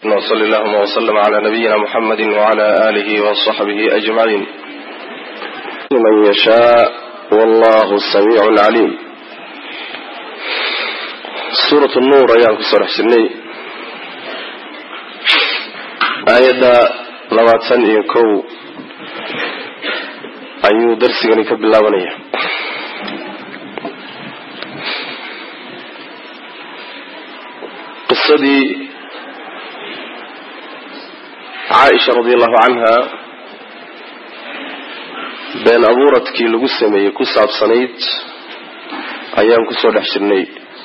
وصل اللهم وسلم على نبينا محمد وعلى آله وصحبه أجمعين من يشاء والله السميع العليم سورة النور أيام كسر حسني آية لباتن يكو أيو درسي كبلاونية qisadii caaisha radi allahu canha been abuuradkii lagu sameeyey ku saabsanayd ayaan kusoo dhex jirnay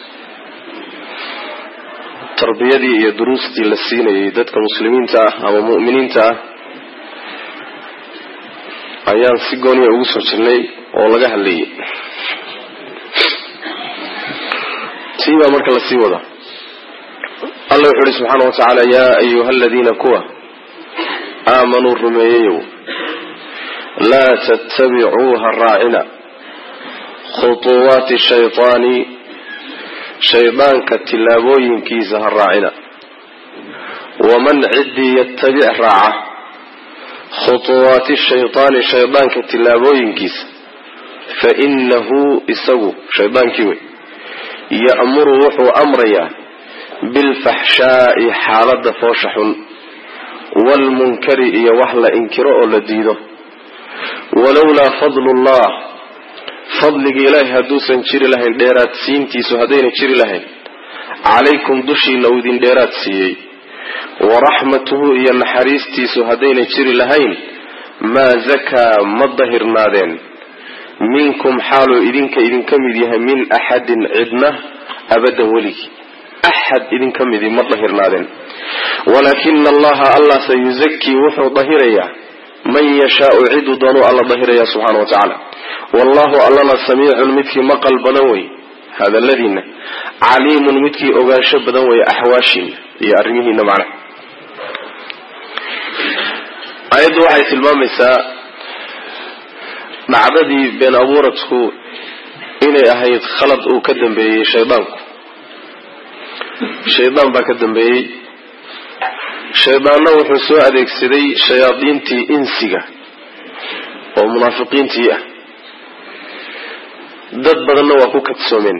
tarbiyadii iyo duruustii la siinayay dadka muslimiinta ah ama mu'miniinta ah ayaan si gooniya ugu soo jirnay oo laga hadlayay tii baa marka lasii wada alla wuxu uhi subxaana wa tacaala yaa ayuha aladiina kuwa aamanuu rumeeyayow laa tattabicuu ha raacina khutuwaati shaytaani shaydaanka tillaabooyinkiisa ha raacina waman ciddii yattabic raaca khutuwaati shaytaani shaydaanka tillaabooyinkiisa fa inahu isagu shaydaankii wey ya'muru wuxuu amrayaa bilfaxshaa'i xaaladda foosha xun waalmunkari iyo wax la inkiro oo la diido walowlaa fadlullah fadligii ilaahay hadduusan jiri lahayn dheeraadsiintiisu haddayna jiri lahayn calaykum dushiina uu idin dheeraad siiyey waraxmatuhu iyo naxariistiisu haddayna jiri lahayn maa zakaa ma dahirnaadeen minkum xaaluu idinka idinka mid yahay min axadin cidna abadan weligii axad idinka midii ma dahirnaadeen walaakina allaha allah sayuzakii wuxuu dahirayaa man yashaau ciduu doonuu alla dahiraya subxaana wa tacaala wallahu allana samiicun midkii maqal badan wey hadaladiina caliimun midkii ogaansho badan wey axwaashiina iyo arrimihiina macnaha aayaddu waxay tilmaamaysaa dhacdadii been abuuradku inay ahayd khalad uu ka dambeeyey shaydaanku shaydaan baa ka dambeeyey shaydaanna wuxuu soo adeegsaday shayaadiintii insiga oo munaafiqiintii ah dad badanna waa ku kadsoomeen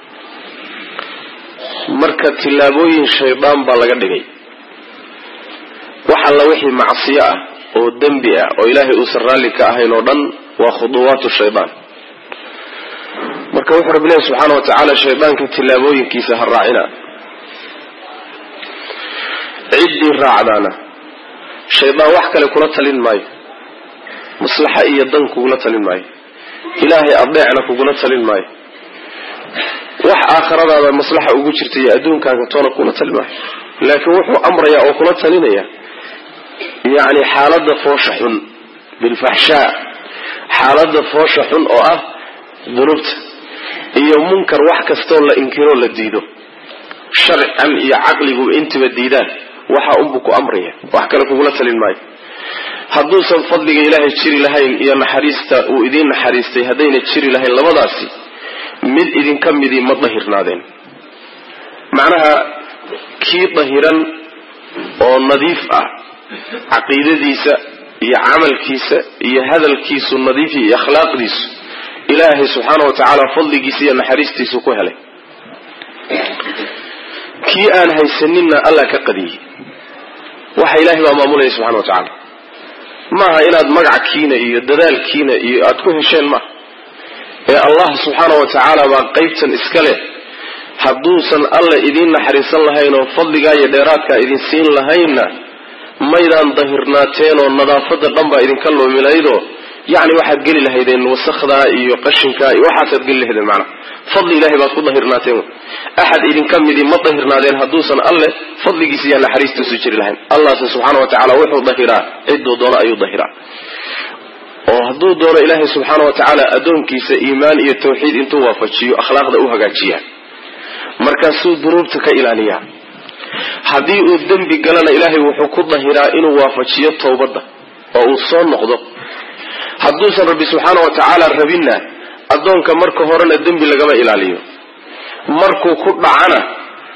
marka tillaabooyin shaydaan baa laga dhigay wax alla wixii macsiyo ah oo dembi ah oo ilaahay uusan raalli ka ahayn oo dhan waa khuduwaatu shaydaan marka wuxuu rabbi ilahi subxaana wa tacaala shaydaanka tillaabooyinkiisa ha raacina ciddii raacdaana shaydaan wax kale kula talin maayo maslaxa iyo dan kugula talin maayo ilaahay adeecna kugula talin maayo wax aakhiradaada maslaxa ugu jirta iyo adduunkaaga toona kugula talin maayo laakiin wuxuu amrayaa oo kula talinaya yacni xaaladda foosha xun bilfaxshaa xaaladda foosha xun oo ah dunuubta iyo munkar wax kastoo la inkiroo la diido sharcan iyo caqliguba intiba diidaan waxa unbuu ku amraya wax kale kugula talin maayo hadduusan fadliga ilaahay jiri lahayn iyo naxariista uu idiin naxariistay haddayna jiri lahayn labadaasi mid idinka midii ma dahirnaadeen macnaha kii dahiran oo nadiif ah caqiidadiisa iyo camalkiisa iyo hadalkiisu nadiifi iyo akhlaaqdiisu ilaahay subxaana wa tacaala fadligiisa iyo naxariistiisu ku helay kii aan haysaninna allah ka qadiyey waxa ilaahay baa maamulaya subxana wa tacaala maaha inaad magackiina iyo dadaalkiina iyo aada ku hesheen maaha ee allah subxaana wa tacaala baa qaybtan iska leh hadduusan alla idiin naxariisan lahayn oo fadligaa iyo dheeraadkaa idin siin lahaynna maydaan dahirnaateen oo nadaafada dhan baa idinka loomilaydoo yacni waxaad geli lahaydeen wasakdaa iyo qashinkaa iyo waxaasaad geli lahaydeen macnaha fadli ilahay baad ku dahirnaateen axad idinka midii ma dahirnaadeen hadduusan alle fadligiisa iyo naxariistiisu jiri lahayn allahse subxaana wa tacaala wuxuu dahiraa cidduu doono ayuu dahiraa oo hadduu doono ilaahay subxaana wa tacaala addoonkiisa iimaan iyo tawxiid intuu waafajiyo akhlaaqda u hagaajiyaa markaasuu dunuubta ka ilaaliyaa haddii uu dembi galana ilaahay wuxuu ku dahiraa inuu waafajiyo towbadda oo uu soo noqdo hadduusan rabbi subxaana wa tacaala rabinna addoonka marka horena dembi lagama ilaaliyo markuu ku dhacana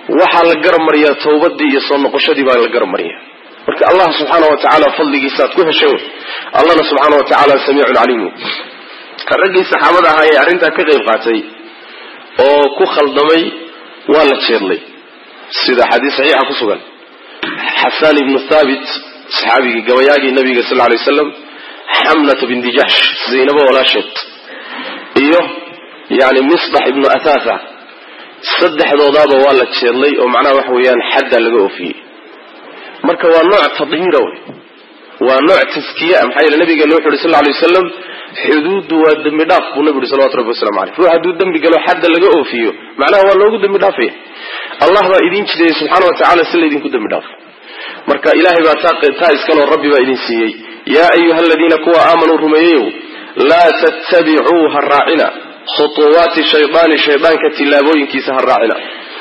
waxaa la garab mariyaa tawbadii iyo soo noqoshadii baa la garab mariya marka allah subxaana wa tacaala fadligiisa aad ku heshay allahna subxaana wa tacaala samiicun caliim raggii saxaabada ahaa ee arrintaa ka qayb qaatay oo ku khaldamay waa la jeedlay sida xadiis saxiixa ku sugan xasaan ibnu thaabit saxaabigii gabayaagii nabiga sal lay waslam xamnata binti jaxsh zaynabo walaasheed iyo yani misbax ibnu athatha saddexdoodaaba waa la jeedlay oo macnaha waxa weeyaan xadda laga oofiyey marka waa nooc tadhiira wey waa nooc taskiya maxaa yeele nabigeena wuxu uhi sal lay wasalam xuduuddu waa dembi dhaaf buu nabi uhi salawatu rabbi waslamu aleyh ruux hadduu dembi galo xadda laga oofiyo macnaha waa loogu dembi dhaafaya allah baa idin jideeyey subxaana wa tacala si laydinku dembi dhaafo marka ilahay baa taa iskaloo rabbi baa idin siiyey yaa ayuha aladiina kuwa aamanuu rumeeyeyow laa tattabicuu ha raacina khutuwaati shaydaani shaydaanka tillaabooyinkiisa ha raacina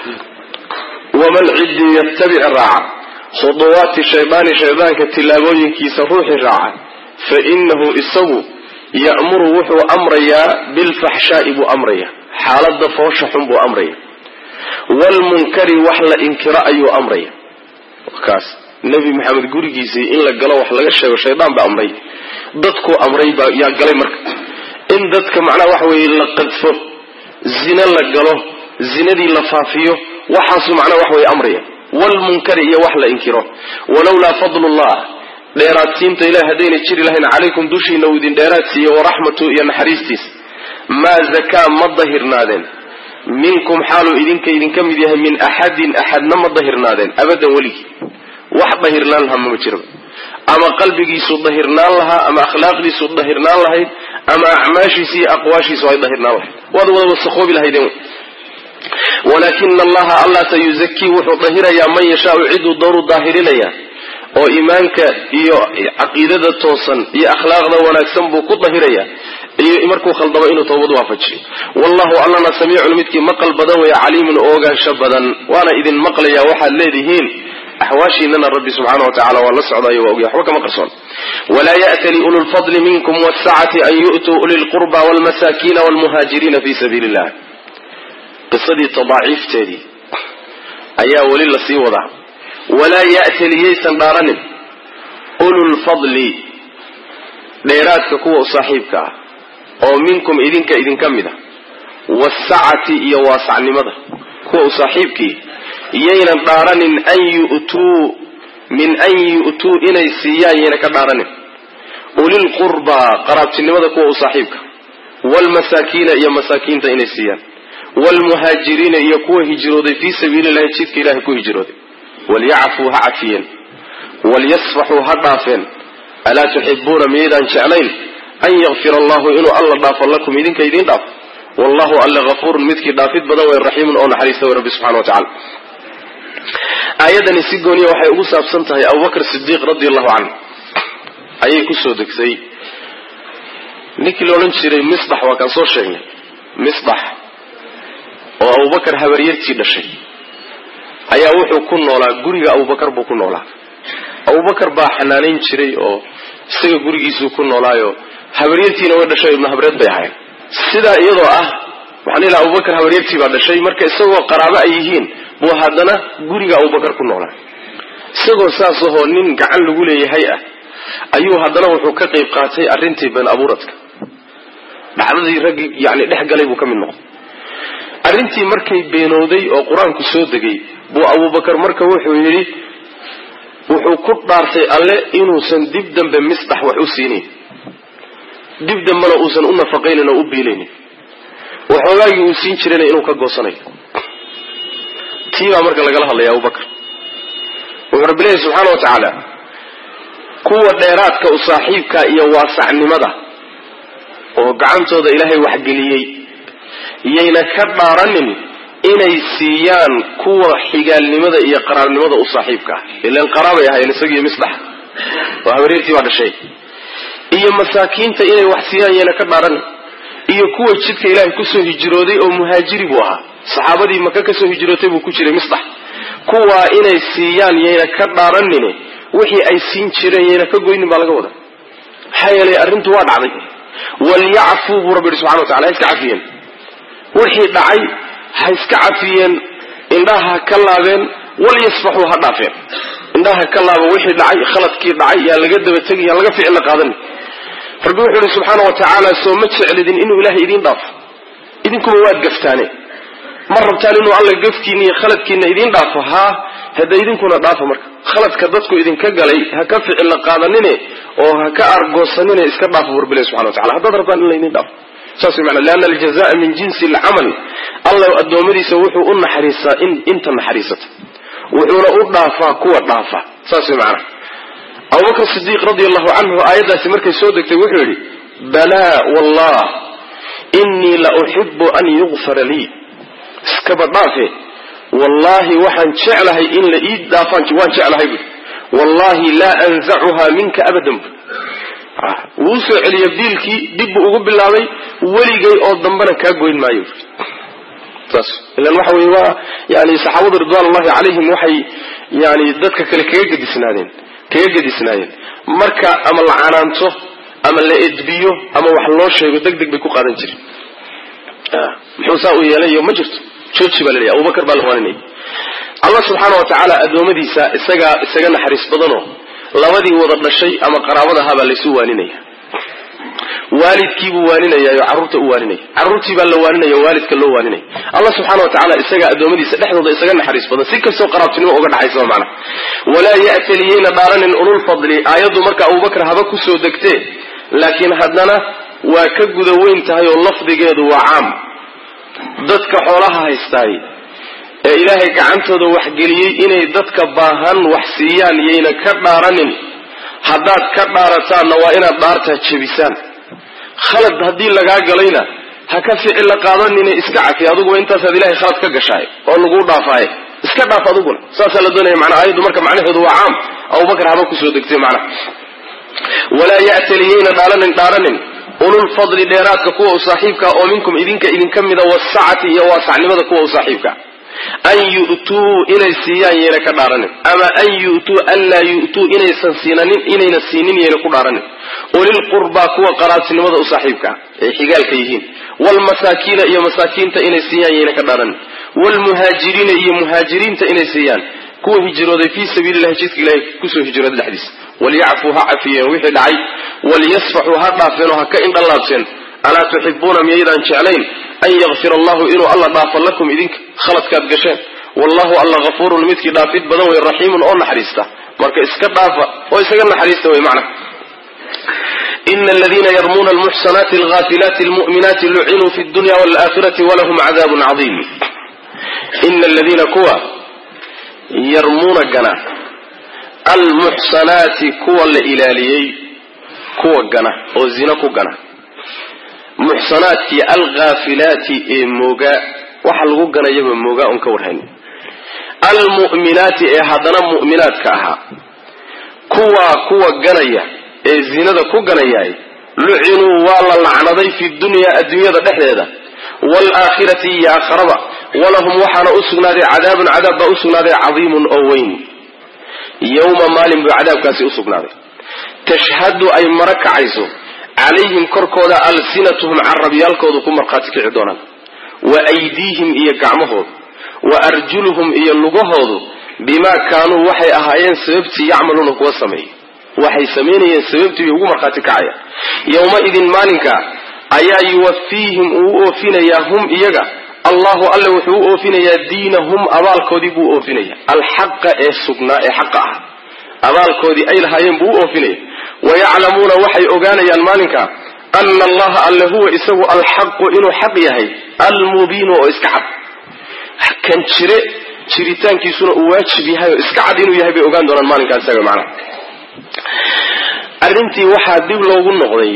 waman ciddii yattabic raaca khuduwaati shaydaani shaydaanka tillaabooyinkiisa ruuxi raaca fa inahu isagu ya'muru wuxuu amrayaa bilfaxshaa'i buu amraya xaaladda foosha xun buu amraya waalmunkari wax la inkiro ayuu amraya kaas nebi maxamed gurigiisii in la galo wax laga sheego shaydaan baa amray dadkuu amray baa yaa galay marka in dadka macnaha waxa weeye la qadfo zine la galo zinadii la faafiyo waxaasuu macnaha wax weeye amraya wlmunkari iyo wax la inkiro walowlaa fadlullah dheeraadsiinta ilahi haddayna jiri lahayn calaykum dushiina uu idin dheeraad siiye waraxmatu iyo naxariistiis maa zakaa ma dahirnaadeen minkum xaaluu idinka idinka mid yahay min axadin axadna ma dahirnaadeen abadan weligii wax dahirnaan lahaa mama jiraba ama qalbigiisu dahirnaan lahaa ama akhlaaqdiisu dahirnaan lahayd ama acmaashiisi iyo aqwaashiisu ay dahirnaan lahayd waad wada wasakoobi lahaydeen walaakina allaha allah sayuzakii wuxuu dahirayaa man yashaau ciduu dooru daahirinaya oo iimaanka iyo caqiidada toosan iyo akhlaaqda wanaagsan buu ku dahiraya iyo markuu khaldamo inuu tawbad waafajiyo wallahu allana samiicun midkii maqal badan weeye caliimun oo ogaansho badan waana idin maqlaya waxaad leedihiin axwaashiinana rabbi subxaana wa tacala waa la socdayo waa ogya waxba kama qarsoon walaa ya'tali ulu lfadli minkum wsacati an yu'tuu uli lqurba wlmasaakiina wlmuhaajiriina fi sabiili illah qisadii tadaaciifteedii ayaa weli lasii wadaa walaa ya'tali yaysan dhaaranin ululfadli dheeraadka kuwa u saaxiibka ah oo minkum idinka idinka mid a wasacati iyo waasacnimada kuwa u saaxiibkii yaynan dhaaranin an yu'tuu min an yu'tuu inay siiyaan yayna ka dhaaranin ulilqurbaa qaraabtinimada kuwa u saaxiibka waalmasaakiina iyo masaakiinta inay siiyaan wlmuhaajiriina iyo kuwa hijrooday fii sabiili llahi jidka ilahay ku hijrooday walyacfuu ha cafiyeen walyasfaxuu ha dhaafeen alaa tuxibuuna miyaydaan jeclayn an yakfir allahu inuu alla dhaafo lakum idinka idiin dhaafo wallahu alle hafuurun midkii dhaafid badan wey raxiimun oo naxariista wey rabbi subxana wa tacala aayadani si gooniya waxay ugu saabsan tahay abubakr sidiiq radi allahu canhu ayay kusoo degtay ninkii la odhan jiray misbax waa kaan soo sheegnay misbax oo abubakar habaryartii dhashay ayaa wuxuu ku noolaa guriga abubakar buu ku noolaa abubakar baa xanaanayn jiray oo isaga gurigiisuu ku noolaayo habaryartiina way dhashay ibnu habreed bay ahayn sidaa iyadoo ah waxaan ilaa abubakar habaryartii baa dhashay marka isagoo qaraabo ay yihiin buu haddana guriga abubakar ku noolaa isagoo saas ahoo nin gacan lagu leeyahay ah ayuu haddana wuxuu ka qayb qaatay arrintii been abuuradka dhacdadii raggii yani dhex galay buu ka mid noqday arrintii markay beenooday oo qur-aanku soo degay buu abubakar marka wuxuu yidhi wuxuu ku dhaartay alle inuusan dib dambe misdax wax u siinayn dib dambena uusan u nafaqaynin oo u biilaynin waxoogaagii uu siin jirayna inuu ka goosanayo tii baa marka lagala hadlaya abubakar wuxuu rabbi leeyahy subxaana wa tacaala kuwa dheeraadka u saaxiibka iyo waasacnimada oo gacantooda ilaahay waxgeliyey yayna ka dhaaranin inay siiyaan kuwa xigaalnimada iyo qaraabnimada u saaxiibka ah ilan qaraabay ahayen isagiiyo misdax oo habareertii baa dhashay iyo masaakiinta inay wax siiyaan yayna ka dhaaranin iyo kuwa jidka ilaahay kusoo hijrooday oo muhaajiri buu ahaa saxaabadii maka kasoo hijrootay buu ku jiray misdax kuwaa inay siiyaan yayna ka dhaaranine wixii ay siin jireen yayna ka goynin baa laga wada maxaa yeelay arrintu waa dhacday walyacfuu buu rabbi yihi subxana wa tacala ha iska cafiyeen wixii dhacay ha iska cafiyeen indhaha ha ka laabeen walyasfaxuu ha dhaafeen indhaha ka laaba wixii dhacay khaladkii dhacay yaa laga daba tegi yaa laga ficilla qaadani rabbi wuxuu ihi subxaana wa tacaala soo ma jeclidin inuu ilaahay idiin dhaafo idinkuba waad gaftaane ma rabtaan inuu alla gafkiina iyo khaladkiina idiin dhaafo haa hadda idinkuna dhaafa marka khaladka dadku idinka galay ha ka ficilla qaadanine oo ha ka argoosanine iska dhaafo burbile subxana wa tacala haddaad rabtaan in laydin dhaafo saas way macnaa lianna aljazaa min jinsi alcamal allah addoommadiisa wuxuu u naxariistaa in inta naxariisata wuxuuna u dhaafaa kuwa dhaafa saas way macnaha abubakr sidiiq radi allahu canhu aayaddaasi markay soo degtay wuxuu yidhi balaa wallah inii la uxibu an yugfara lii iskaba dhaafe wallaahi waxaan jeclahay in la ii dhaafaan waan jeclahay bui wallahi laa anzacuha minka abadan bu wuu usoo celiya diilkii dib buu ugu bilaabay weligay oo dambena kaa goyn maayo saas ilan waxa weye waa yani saxaabadu ridwan ullahi calayhim waxay yani dadka kale kaga gedisnaadeen kaga gedisnaayeen marka ama la canaanto ama la edbiyo ama wax loo sheego deg deg bay ku qaadan jireen muxuu saa u yeelayo ma jirto jooji baa la leeyahy abubakar baa la waaninaya allah subxaana wa tacaala addoommadiisa isagaa isaga naxariis badanoo labadii wada dhashay ama qaraabadahabaa laysu waaninaya waalidkiibuu waaninayaayo carruurta u waaninaya carruurtii baa la waaninaya waalidka loo waaninaya allah subxana wa tacala isagaa addoommadiisa dhexdooda isaga naxariis badan si kastoo qaraabtinimo uga dhaxaysa macna walaa ya'taliyeyna dhaaranin ululfadli aayaddu marka abubakar haba kusoo degtee laakiin haddana waa ka guda weyn tahay oo lafdigeedu waa caam dadka xoolaha haystaay ee ilaahay gacantooda waxgeliyey inay dadka baahan wax siiyaan yayna ka dhaaranin haddaad ka dhaarataanna waa inaad dhaartaa jebisaan khalad haddii lagaa galayna ha ka ficilla qaadanine iska cafi aduguba intaasaad ilahay khalad ka gashaay oo laguu dhaafaaye iska dhaaf aduguna saasaa la doonaya manaa aayaddu marka macnaheedu waa caam abubakar haba kusoo degtay macnaha walaa ya'taliyeyna dhaaranin dhaaranin ululfadli dheeraadka kuwa u saaxiibka oo minkum idinka idinka mida wasacati iyo waasacnimada kuwa u saaxiibka an yu'tuu inay siiyaan yayna ka dhaaranin ama an yu'tuu anlaa yu'tuu inaysan siinanin inayna siinin yayna ku dhaaranin ulilqurbaa kuwa qaraabtinimada u saaxiibka ay xigaalka yihiin waalmasaakiina iyo masaakiinta inay siiyaan yayna ka dhaaranin waalmuhaajiriina iyo muhaajiriinta inay siiyaan kuwa hijrooday fii sabiilillahi jidka ilahay kusoo hijrooday dhexdiisa walyacfuu ha cafiyeen wixii dhacay walyasfaxuu ha dhaafeen oo ha ka indhalaabseen alaa tuxibuuna miyaydaan jeclayn an yakfir allahu inuu alla dhaafo lakum idinka khaladkaad gasheen wallahu alla hafuurun midkii dhaafid badan wey raxiimun oo naxariista marka iska dhaafa oo isaga naxariista wey macna ina aladiina yarmuuna almuxsanaati alghaafilaati almu'minaati lucinuu fi dunya waalaakhirati walahum cadaabun cadiim ina aladiina kuwa yarmuuna gana almuxsanaati kuwa la ilaaliyey kuwa gana oo zina ku gana muxsanaadkii alghaafilaati ee moogaa waxa lagu ganayaba moogaa un ka warhayn almu'minaati ee haddana mu'minaadka ahaa kuwaa kuwa ganaya ee zinada ku ganayaay lucinuu waa la lacnaday fi dunyaa adduunyada dhexdeeda waalaakhirati iyo aakharaba walahum waxaana u sugnaaday cadaabun cadaab baa u sugnaaday cadiimun oo weyn yowma maalin buu cadaabkaasi u sugnaaday tashhadu ay mara kacayso calayhim korkooda alsinatuhum carabyaalkoodu ku markhaati kici doonaan wa aydiihim iyo gacmahoodu wa arjuluhum iyo lugahoodu bimaa kaanuu waxay ahaayeen sababtii yacmaluuna kuwa sameeyey waxay samaynayeen sababtii bay ugu markhaati kacaya yowma-idin maalinka ayaa yuwafiihim uu u oofinayaa hum iyaga allahu alle wuxuu u oofinayaa diinahum abaalkoodii buu u oofinaya alxaqa ee sugnaa ee xaqa ah abaalkoodii ay lahaayeen buu u oofinaya wayaclamuuna waxay ogaanayaan maalinka ana allaha alle huwa isagu alxaqu inuu xaq yahay almubiinu oo iska cad kan jire jiritaankiisuna uu waajib yahay oo iska cad inuu yahay bay ogaan doonaan maalinkaa isaga macnaha arrintii waxaa dib loogu noqday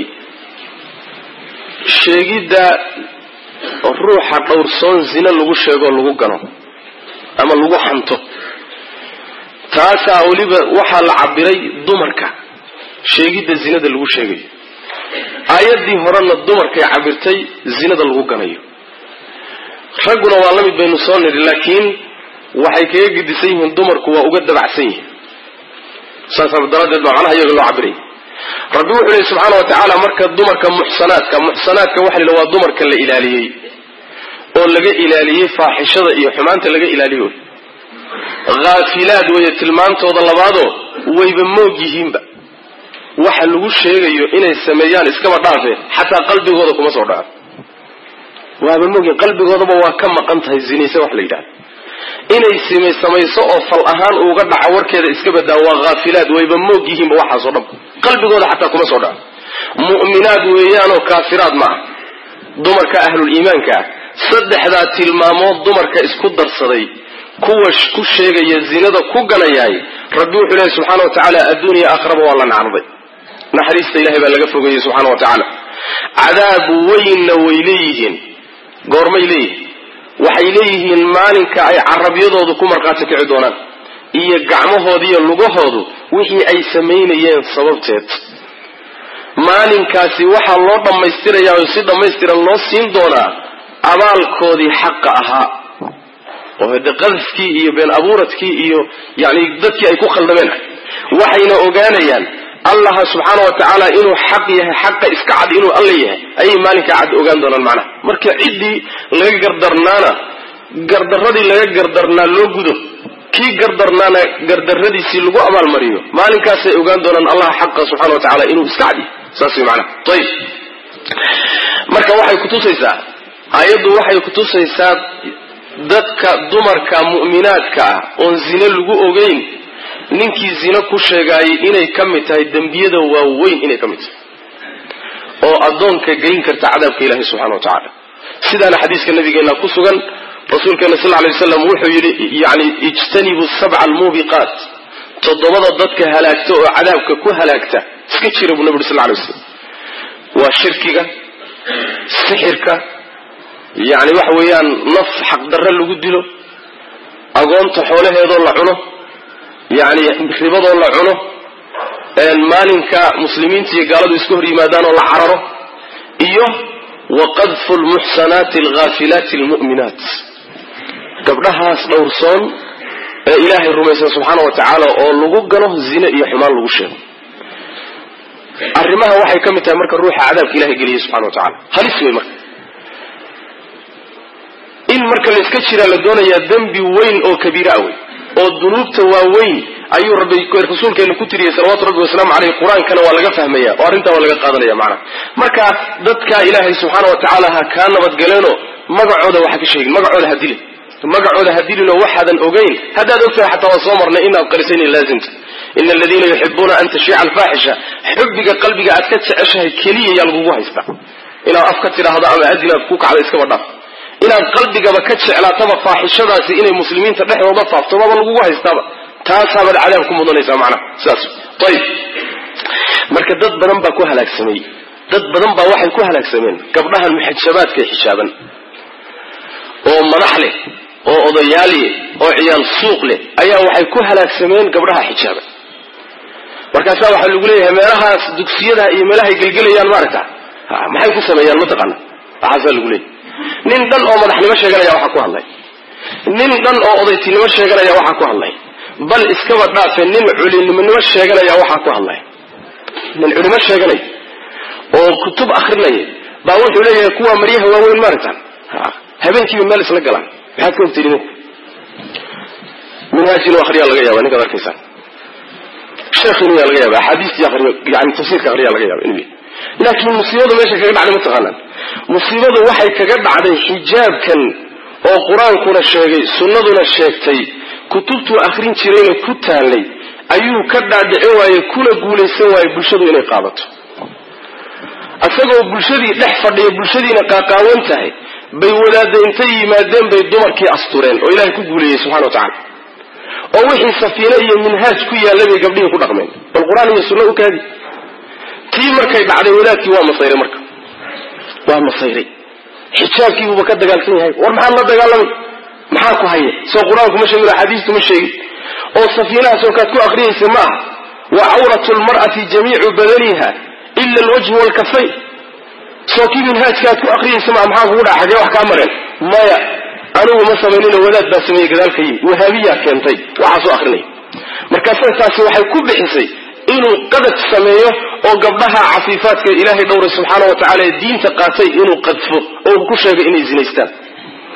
sheegidda ruuxa dhowrsoon zina lagu sheegoo lagu gano ama lagu xanto taasaa weliba waxaa la cabiray dumarka sheegidda zinada lagu sheegayo aayaddii horena dumarkay cabirtay zinada lagu ganayo ragguna waa la mid baynu soo nidhi laakiin waxay kaga gedisan yihiin dumarku waa uga dabacsan yihiin saasa daraaddeed baa macnaha iyaga loo cabiray rabbi wuxuu lehi subxaana wa tacaala marka dumarka muxsanaadka muxsanaadka waxa la waa dumarka la ilaaliyey oo laga ilaaliyey faaxishada iyo xumaanta laga ilaaliyo haafilaad weeye tilmaantooda labaadoo wayba moog yihiinba waxa lagu sheegayo inay sameeyaan iskaba dhaafe xataa qalbigooda kuma soo dhaco waaba moogyihin qalbigoodaba waa ka maqan tahay zinayse wax la yidhahda inay sima samayso oo fal ahaan uga dhaco warkeeda iska badaa waa haafilaad wayba moog yihiinba waxaasoo dhan qalbigooda xataa kuma soo dhaco mu'minaad weeyaanoo kaafiraad ma ah dumarka ahlul iimaanka ah saddexdaa tilmaamood dumarka isku darsaday kuwa ku sheegaya zinada ku ganayaay rabbi wuxuu leehay subxaana wa tacaala adduuniya aakhiraba waa la nacraday naxariista ilahay baa laga fogeeyey subxaana wa tacaala cadaab weynna way leeyihiin goormay leeyihiin waxay leeyihiin maalinka ay carabyadoodu ku markhaati kici doonaan iyo gacmahooda iyo lugahoodu wixii ay samaynayeen sababteed maalinkaasi waxaa loo dhammaystirayaa oo si dhammaystiran loo siin doonaa abaalkoodii xaqa ahaa oo hade qadafkii iyo been abuuradkii iyo yani dadkii ay ku khaldameen waxayna ogaanayaan allaha subxaana wa tacaala inuu xaq yahay xaqa iska cad inuu alla yahay ayay maalinkaa cad ogaan doonaan macnaha marka ciddii laga gardarnaana gardaradii laga gardarnaa loo gudo kii gardarnaana gardaradiisii lagu abaalmariyo maalinkaasay ogaan doonaan allaha xaqa subxana wa tacaala inuu iska cad yahay saas way macnaha ayib marka waxay kutusaysaa aayaddu waxay kutusaysaa dadka dumarka mu'minaadka ah oon zine lagu ogeyn ninkii zine ku sheegaayay inay ka mid tahay dembiyada waaweyn inay ka mid tahay oo addoonka geyn karta cadaabka ilahi subxana wa tacaala sidaana xadiiska nabigeena ku sugan rasuulkeena sal lay waslam wuxuu yidhi yani ijtanibu sabca almuubiqaat toddobada dadka halaagta oo cadaabka ku halaagta iska jira buu nabi uri sal lay waslam waa shirkiga sixirka yani waxa weeyaan naf xaqdarre lagu dilo agoonta xoolaheedoo la cuno yani ribadoo la cuno maalinka muslimiinta iyo gaaladu iska hor yimaadaan oo la cararo iyo wa qadfu lmuxsanaati alghaafilaati almu'minaat gabdhahaas dhowrsoon ee ilaahay rumaysan subxaana wa tacaala oo lagu gano zine iyo xumaan lagu sheego arrimaha waxay ka mid tahay marka ruuxa cadaabka ilahay geliyay subxana wa tacala halis wey marka in marka la iska jiraa la doonayaa dembi weyn oo kabiira wey oo dunuubta waaweyn ayuu rabbi rasuulkeena ku tiriyey salawatu rabbi wasalaamu caleyh qur-aankana waa laga fahmaya oo arrintaa waa laga qaadanaya macnaha marka dadka ilaahay subxaana wa tacaala ha kaa nabadgaleenoo magacooda waxa ka sheegin magacooda ha dilin magacooda ha dilinoo waxaadan ogeyn haddaad ogtahay xataa waan soo marnay inaad qarisan laazimta ina aladiina yuxibuuna an tashiica alfaaxisha xubbiga qalbiga aad ka jeceshahay keliya yaa lagugu haystaa inaad af ka tidhaahdo ama adinaad ku kacda iskaba dhaaf inaad qalbigaba ka jeclaataba faaxishadaasi inay muslimiinta dhexdooda faafto maba lagugu haystaaba taasaabaad cadaab ku mudanaysaa macnaha sidaas ayib marka dad badan baa ku halaagsamay dad badan baa waxay ku halaagsameen gabdhahan muxajabaadka ee xishaaban oo madax leh oo odayaal leh oo ciyaal suuq leh ayaa waxay ku halaagsameen gabdhaha xijaaban markaasaa waxaa lagu leeyahay meelahaas dugsiyadaha iyo meelahay gelgelayaan maaragta maxay ku sameeyaan mataqaana waxaasaa lagu leeyahy nin dhan oo madaxnimo sheeganaya waxaa ku hadlay nin dhan oo odaytinimo sheeganaya waxaa ku hadlay bal iskaba dhaafe nin culimonimo sheeganaya waxaa ku hadlay nin culimo sheeganaya oo kutub akrinaya baa wuxuu leeyahay kuwa maryaha waaweyn maaragtaan habeenkiiba meel isla galaan maxaad ka ogtay idinku minhaajinu akhriyaa laga yaaba ninkaad arkaysaan sheekhiinu yaa laga yaaba axaadiistii akhriyo yani tafsiirka akhriyaa laga yaaba inuu laakiin musiibadu meesha kaga dhacday mataqaanaan musiibadu waxay kaga dhacday xijaabkan oo qur-aankuna sheegay sunnaduna sheegtay kutubtuu akhrin jirayna ku taallay ayuu ka dhaadhicin waaye kuna guulaysan waaye bulshadu inay qaadato isagoo bulshadii dhex fadhiya bulshadiina qaaqaawan tahay bay wadaadda intay yimaadeen bay dumarkii astureen oo ilaahay ku guuleeyey subxana wa tacala oo wixii safiine iyo minhaaj ku yaallay bay gabdhihii ku dhaqmeen bal qur-aan iyo sunno u kaadi tii markay dhacday wadaadkii waa masayray marka waa masayray xijaabkiibuuba ka dagaalsan yahay war maxaad la dagaalamay maxaa ku haya soo qur-aanku ma sheegin axaadiistu ma sheegin oo safiinahaasoo kaad ku aqriyaysa ma aha wa cawratu lmar'ati jamiicu badaniha ila alwajhu waalkafayn soo kii minhaajka aad ku aqriyaysa maa maxaa kugu dhaca xagee wax kaa mareen maya anigu ma samaynino wadaad baa sameeyey gadaalka yimi wahaabiyaa keentay waxaasoo akrinaya markaasa taasi waxay ku bixisay inuu qadaf sameeyo oo gabdhaha cafiifaadka ilaahay dhowray subxaana wa tacala ee diinta qaatay inuu qadfo oo ku sheegay inay zinaystaan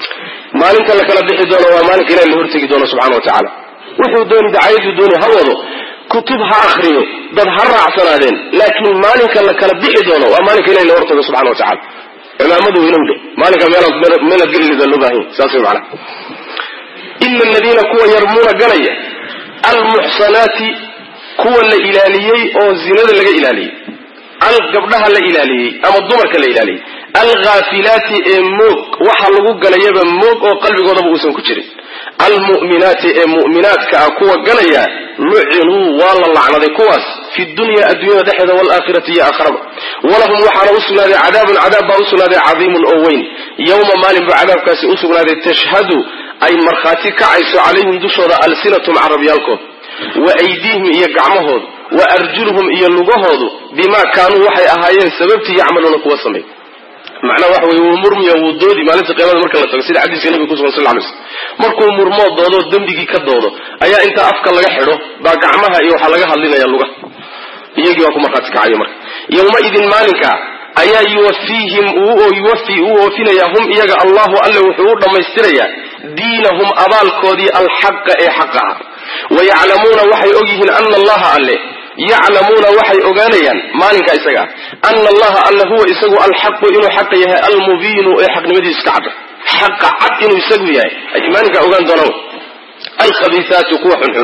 maalinka la kala bixi doono waa maalinka ilahi la hortegi doono subxana wa tacaala wuxuu dooni dacayaduu dooni ha wado kutub ha akriyo dad ha raacsanaadeen laakiin maalinka la kala bixi doono waa maalinka ilahi la hortago subxana wa tacala cimaamadu inowdhe maalinka meelaad gelilida loo baahanya saas way macanaha ina aladiina kuwa yarmuuna galaya almuxsanaati kuwa la ilaaliyey oo zinada laga ilaaliyey al gabdhaha la ilaaliyey ama dumarka la ilaaliyey alghaafilaati ee moog waxa lagu galayaba moog oo qalbigoodaba uusan ku jirin almu'minaati ee mu'minaadka ah kuwa galaya lucinuu waa la lacnaday kuwaas fi dunya adduunyada dhexeeda waalaakhirati iyo aakharaba walahum waxaana u sugnaaday cadaabun cadaab baa u sugnaaday cadiimun oo weyn yowma maalin buu cadaabkaasi u sugnaaday tashhadu ay markhaati kacayso calayhim dushooda alsinatum carabyaalkood wa aydiihim iyo gacmahoodu wa arjuluhum iyo lugahoodu bimaa kaanuu waxay ahaayeen sababtii yacmaluuna kuwa samay macnaha waxa weye wuu murmiya wuu doodi maalinta qiyaamada marka la tago sida xadiiska nabiga kusugan sal lay slm markuu murmoo doodo dembigii ka doodo ayaa inta afka laga xidho baa gacmaha iyo waxaa laga hadlinaya lugaha iyagii waa ku markhaati kacayo marka yowmaidin maalinka ayaa yuwafiihim yuwafi uu oofinaya hum iyaga allahu alle wuxuu u dhammaystirayaa diinahum abaalkoodii alxaqa ee xaqa ah wayaclamuuna waxay ogyihiin ana allaha alle yaclamuuna waxay ogaanayaan maalinka isaga ah ana allaha alle huwa isagu alxaqu inuu xaqa yahay almubiinu ee xaqnimadiisu ka cadda xaqa cad inuu isagu yahay ay maalinkaa ogaan doonaan alkhabiisaatu kuwa xunxun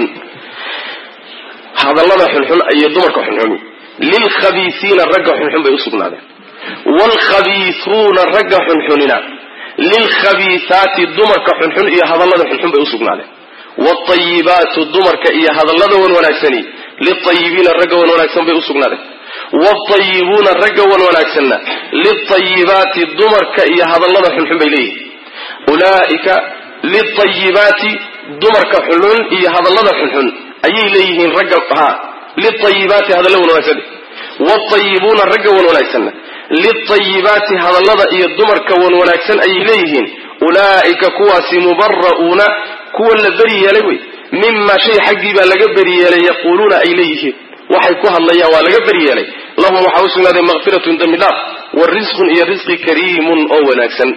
hadallada xunxun iyo dumarka xunxun lilkhabiisiina ragga xunxun bay usugnaadeen waalkhabiisuuna ragga xunxunina lilkhabiisaati dumarka xunxun iyo hadallada xunxun bay usugnaadeen waalayibaatu dumarka iyo hadallada wan wanaagsani liayibiina ragga wan wanaagsan bay usugnaadeen waalayibuuna ragga wan wanaagsanna liayibaati dumarka iyo hadallada xunxun bay leeyihin ulaaika liayibaati dumarka xunxun iyo hadallada xunxun ayay leeyihiin ragga ha liayibaati hadalla wan wanaagsan waalayibuuna ragga wan wanaagsanna liayibaati hadallada iyo dumarka wan wanaagsan ayay leeyihiin ulaa'ika kuwaasi mubara'uuna kuwa la beri yeelay wey mima shay xaggii baa laga beri yeelay yaquuluuna ay leeyihiin waxay ku hadlayaan waa laga beri yeelay lahum waxaa u sugnaaday makfiratun dembi dhaaf wa risqun iyo risqi kariimun oo wanaagsan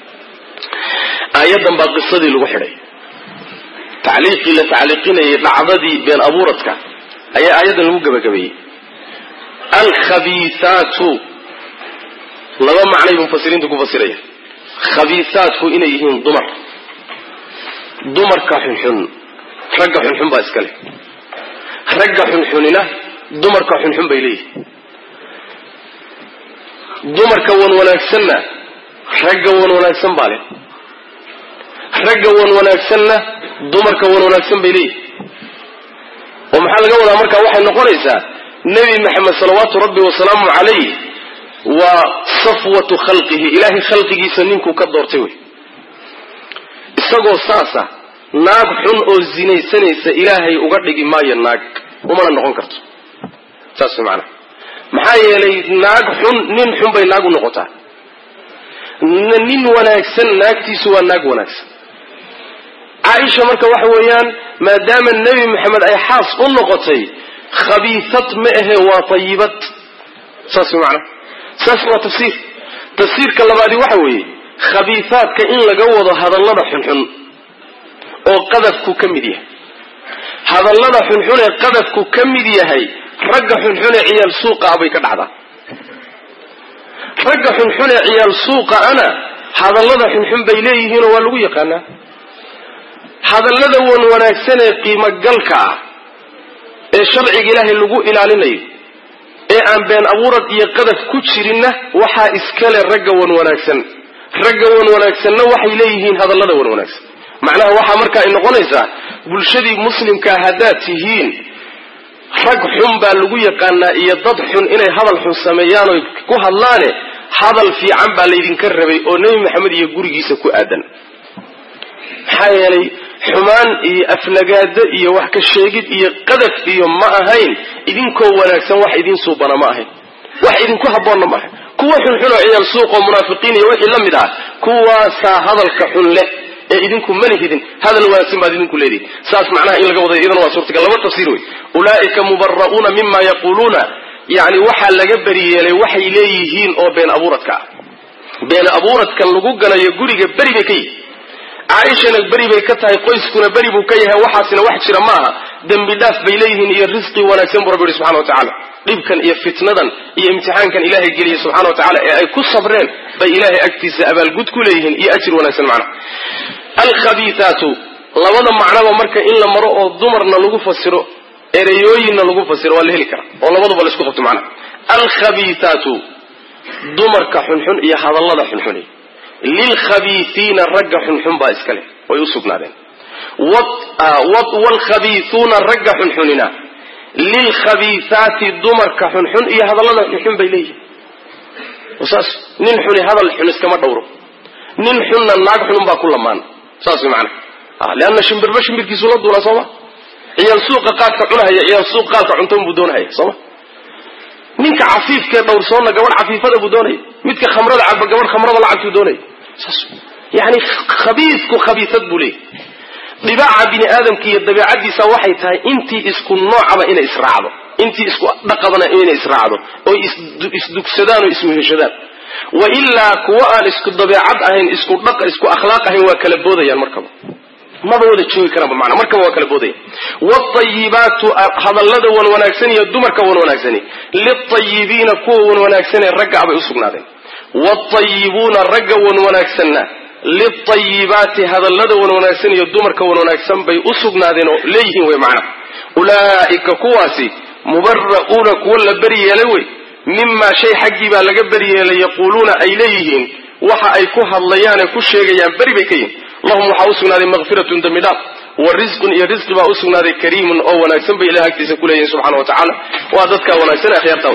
aayadan baa qisadii lagu xidhay tacliiqii la tacliiqinayay dhacdadii been abuuradka ayaa aayaddan lagu gebagabeeyey alkhabiisaatu laba macnay mufasiriintu ku fasiraya khabiisaatku inay yihiin dumar dumarka xunxun ragga xunxun baa iska leh ragga xunxunina dumarka xunxun bay leeyihin dumarka wan wanaagsanna ragga wan wanaagsan baa leh ragga wan wanaagsanna dumarka wan wanaagsan bay leeyihin oo maxaa laga wadaa markaa waxay noqonaysaa nebi maxamed salawaatu rabbi wasalaamu calayh waa safwatu khalqihi ilaahay khalqigiisa ninkuu ka doortay wey isagoo saasa naag xun oo zinaysanaysa ilaahay uga dhigi maayo naag umana noqon karto saas way macanaha maxaa yeelay naag xun nin xun bay naag u noqotaa nin wanaagsan naagtiisu waa naag wanaagsan caaisha marka waxa weeyaan maadaama nebi maxamed ay xaas u noqotay khabiisad ma ahe waa tayibad saas way macanaha saas waa tafsiir tafsiirka labaadi waxa weeye khabiisaadka in laga wado hadallada xunxun oo qadafku ka mid yahay hadallada xunxun ee qadafku ka mid yahay ragga xunxun ee ciyaal suuqa ah bay ka dhacdaa ragga xunxun ee ciyaal suuqa ana hadallada xunxun bay leeyihiinoo waa lagu yaqaanaa hadallada wan wanaagsan ee qiimogalka ah ee sharciga ilaahay lagu ilaalinayo ee aan been abuurad iyo qadaf ku jirinna waxaa iskale ragga wan wanaagsan ragga wan wanaagsanna waxay leeyihiin hadallada wan wanaagsan macnaha waxaa marka ay noqonaysaa bulshadii muslimkaa haddaad tihiin rag xun baa lagu yaqaanaa iyo dad xun inay hadal xun sameeyaan oy ku hadlaane hadal fiican baa laydinka rabay oo nebi maxamed iyo gurigiisa ku aadan maxaa yeelay xumaan iyo aflagaado iyo wax ka sheegid iyo qadaf iyo ma ahayn idinkoo wanaagsan wax idin suubana ma ahayn wax idinku habboonna ma ahayn kuwa xunxun oo ciyaal suuq oo munaafiqiin iyo wixii la mid ah kuwaasaa hadalka xun leh ee idinku mali hidin hadal wanaagsan baad idinku leedihin saas macnaha in laga waday iyadana waa suurtagal laba tafsiir wey ulaa'ika mubara'uuna mima yaquuluuna yani waxaa laga beriyeelay waxay leeyihiin oo been abuuradka ah been abuuradkan lagu galayo guriga beri bay ka yihin caaishana beri bay ka tahay qoyskuna beri buu ka yahay waxaasina wax jira maaha dembi dhaaf bay leeyihiin iyo risqi wanaagsan buu rabbi yihi subxana wa tacaala dhibkan iyo fitnadan iyo imtixaankan ilaahay geliyey subxana wa tacala ee ay ku sabreen bay ilaahay agtiisa abaalgud ku leeyihiin iyo ajir wanaagsan macna alkhabiitaatu labada macnaba marka in la maro oo dumarna lagu fasiro ereyooyinna lagu fasiro waa la heli karaa oo labaduba laisku qabto macnaha alkhabiitaatu dumarka xunxun iyo hadallada xunxuni lilkhabiiiina ragga xunxun baa iska leh way u sugnaadeen wlkhabiiuuna ragga xunxunina lilkhabiiaati dumarka xunxun iyo hadallada xunxun bay leeyihin saas nin xuni hadal xun iskama dhowro nin xunna naag xunun baa ku lamaan saas mana leanna shimbirba shimbirkiisu la duulaa sooma ciyaal suuqa qaadka cunahaya ciyaal suuq qaadka cuntoon buu doonahaya sooma ninka cafiifkee dhowrsoonna gabadh cafiifada buu doonaya midka khamrada caba gabadh khamrada lacabtuu doonaya saas yani khabiisku khabiisad buu leeyahy dhibaaca bini aadamka iyo dabeicadiisa waxay tahay intii isku noocaba inay israacdo intii isku dhaqabana inay israacdo oo isdugsadaan oo ismuheshadaan wa ilaa kuwa aan isku dabeecad ahayn isku dhaq isku akhlaaq ahayn waa kala boodayaan markaba maba wada joogi karaanba mana markaba waa kala boodaya watayibaatu hadallada wan wanaagsan iyo dumarka wan wanaagsani litayibiina kuwa wan wanaagsanee ragga abay usugnaadeen watayibuuna ragga wan wanaagsanna litayibaati hadallada wan wanaagsan iyo dumarka wan wanaagsan bay u sugnaadeen oo leeyihiin wey macna ulaa'ika kuwaasi mubara'uuna kuwa la beryeelay wey mimaa shay xaggii baa laga beryeelay yaquuluuna ay leeyihiin waxa ay ku hadlayaane ku sheegayaan beri bay ka yihin lahum waxaa u sugnaaday makfiratun dembi dhaaf wa risqun iyo risqi baa u sugnaaday kariimun oo wanaagsan bay ilahay agtiisa ku leeyihin subxana wa tacaala waa dadka wanaagsan akhyaarta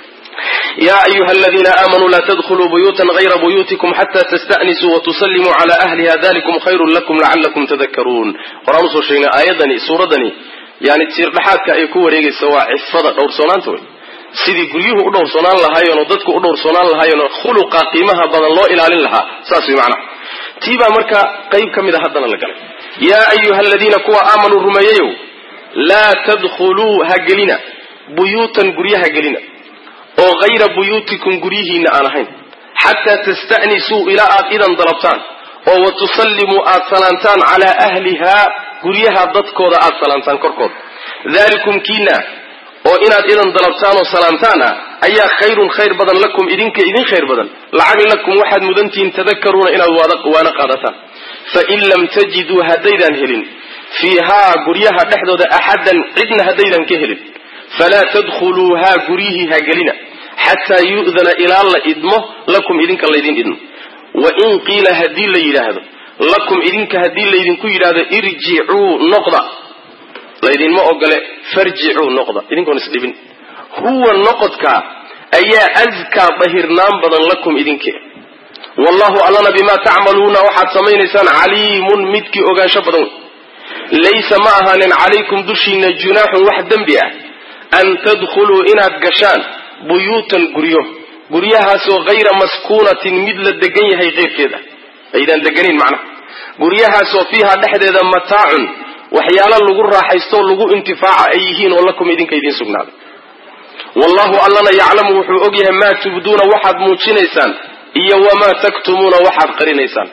ya ayuha aladiina aamanuu laa tadkhuluu buyuutan hayra buyuutikum xata tasta'nisuu watusallimuu cala ahliha dalikum khayrun lakum lacalakum tadakaruun horaan usoo sheegnay aayadani suuradani yani tiirdhaxaadka ay ku wareegaysa waa cifada dhowrsoonaanta wey sidii guryuhu u dhowrsoonaan lahaayeenoo dadku u dhowrsoonaan lahaayeenoo khuluqa qiimaha badan loo ilaalin lahaa saas way macnaha tii baa marka qayb ka mid a haddana la galay yaa ayuha aladiina kuwa aamanuu rumeeyayow laa tadkhuluu ha gelina buyuutan guryaha gelina oo hayra buyuutikum guryihiinna aan ahayn xataa tasta'nisuu ilaa aad idan dalabtaan oo wa tusallimuu aad salaantaan calaa ahlihaa guryaha dadkooda aad salaantaan korkooda dalikum kiina oo inaad idan dalabtaan oo salaantaan ah ayaa khayrun khayr badan lakum idinka idin khayr badan lacag lakum waxaad mudantihiin tadakaruuna inaad waana qaadataan fain lam tajiduu haddaydaan helin fiihaa guryaha dhexdooda axadan cidna haddaydan ka helin falaa tadkhuluuhaa guryihii ha gelina xataa yu'dana ilaa la idmo lakum idinka laydin idmo wain qiila haddii la yidhaahdo lakum idinka haddii laydinku yidhaahdo irjicuu noqda laydinma ogole farjicuu noqda idinkoon isdhibin huwa noqodkaa ayaa askaa dahirnaan badan lakum idinke wallahu allana bimaa tacmaluuna waxaad samaynaysaan caliimun midkii ogaansho badan wey laysa ma ahaanin calaykum dushiina junaaxun wax dembi ah an tadkhuluu inaad gashaan buyuutan guryo guryahaasoo hayra maskuunatin mid la degan yahay keyrkeeda aydaan deganin macnaha guryahaasoo fiiha dhexdeeda mataacun waxyaalo lagu raaxaystoo lagu intifaaca ay yihiin oo lakum idinka idiin sugnaaday wallahu allana yaclamu wuxuu og yahay maa tubduuna waxaad muujinaysaan iyo wamaa taktumuuna waxaad qarinaysaan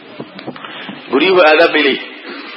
guryuhu aadaab bay leeyihi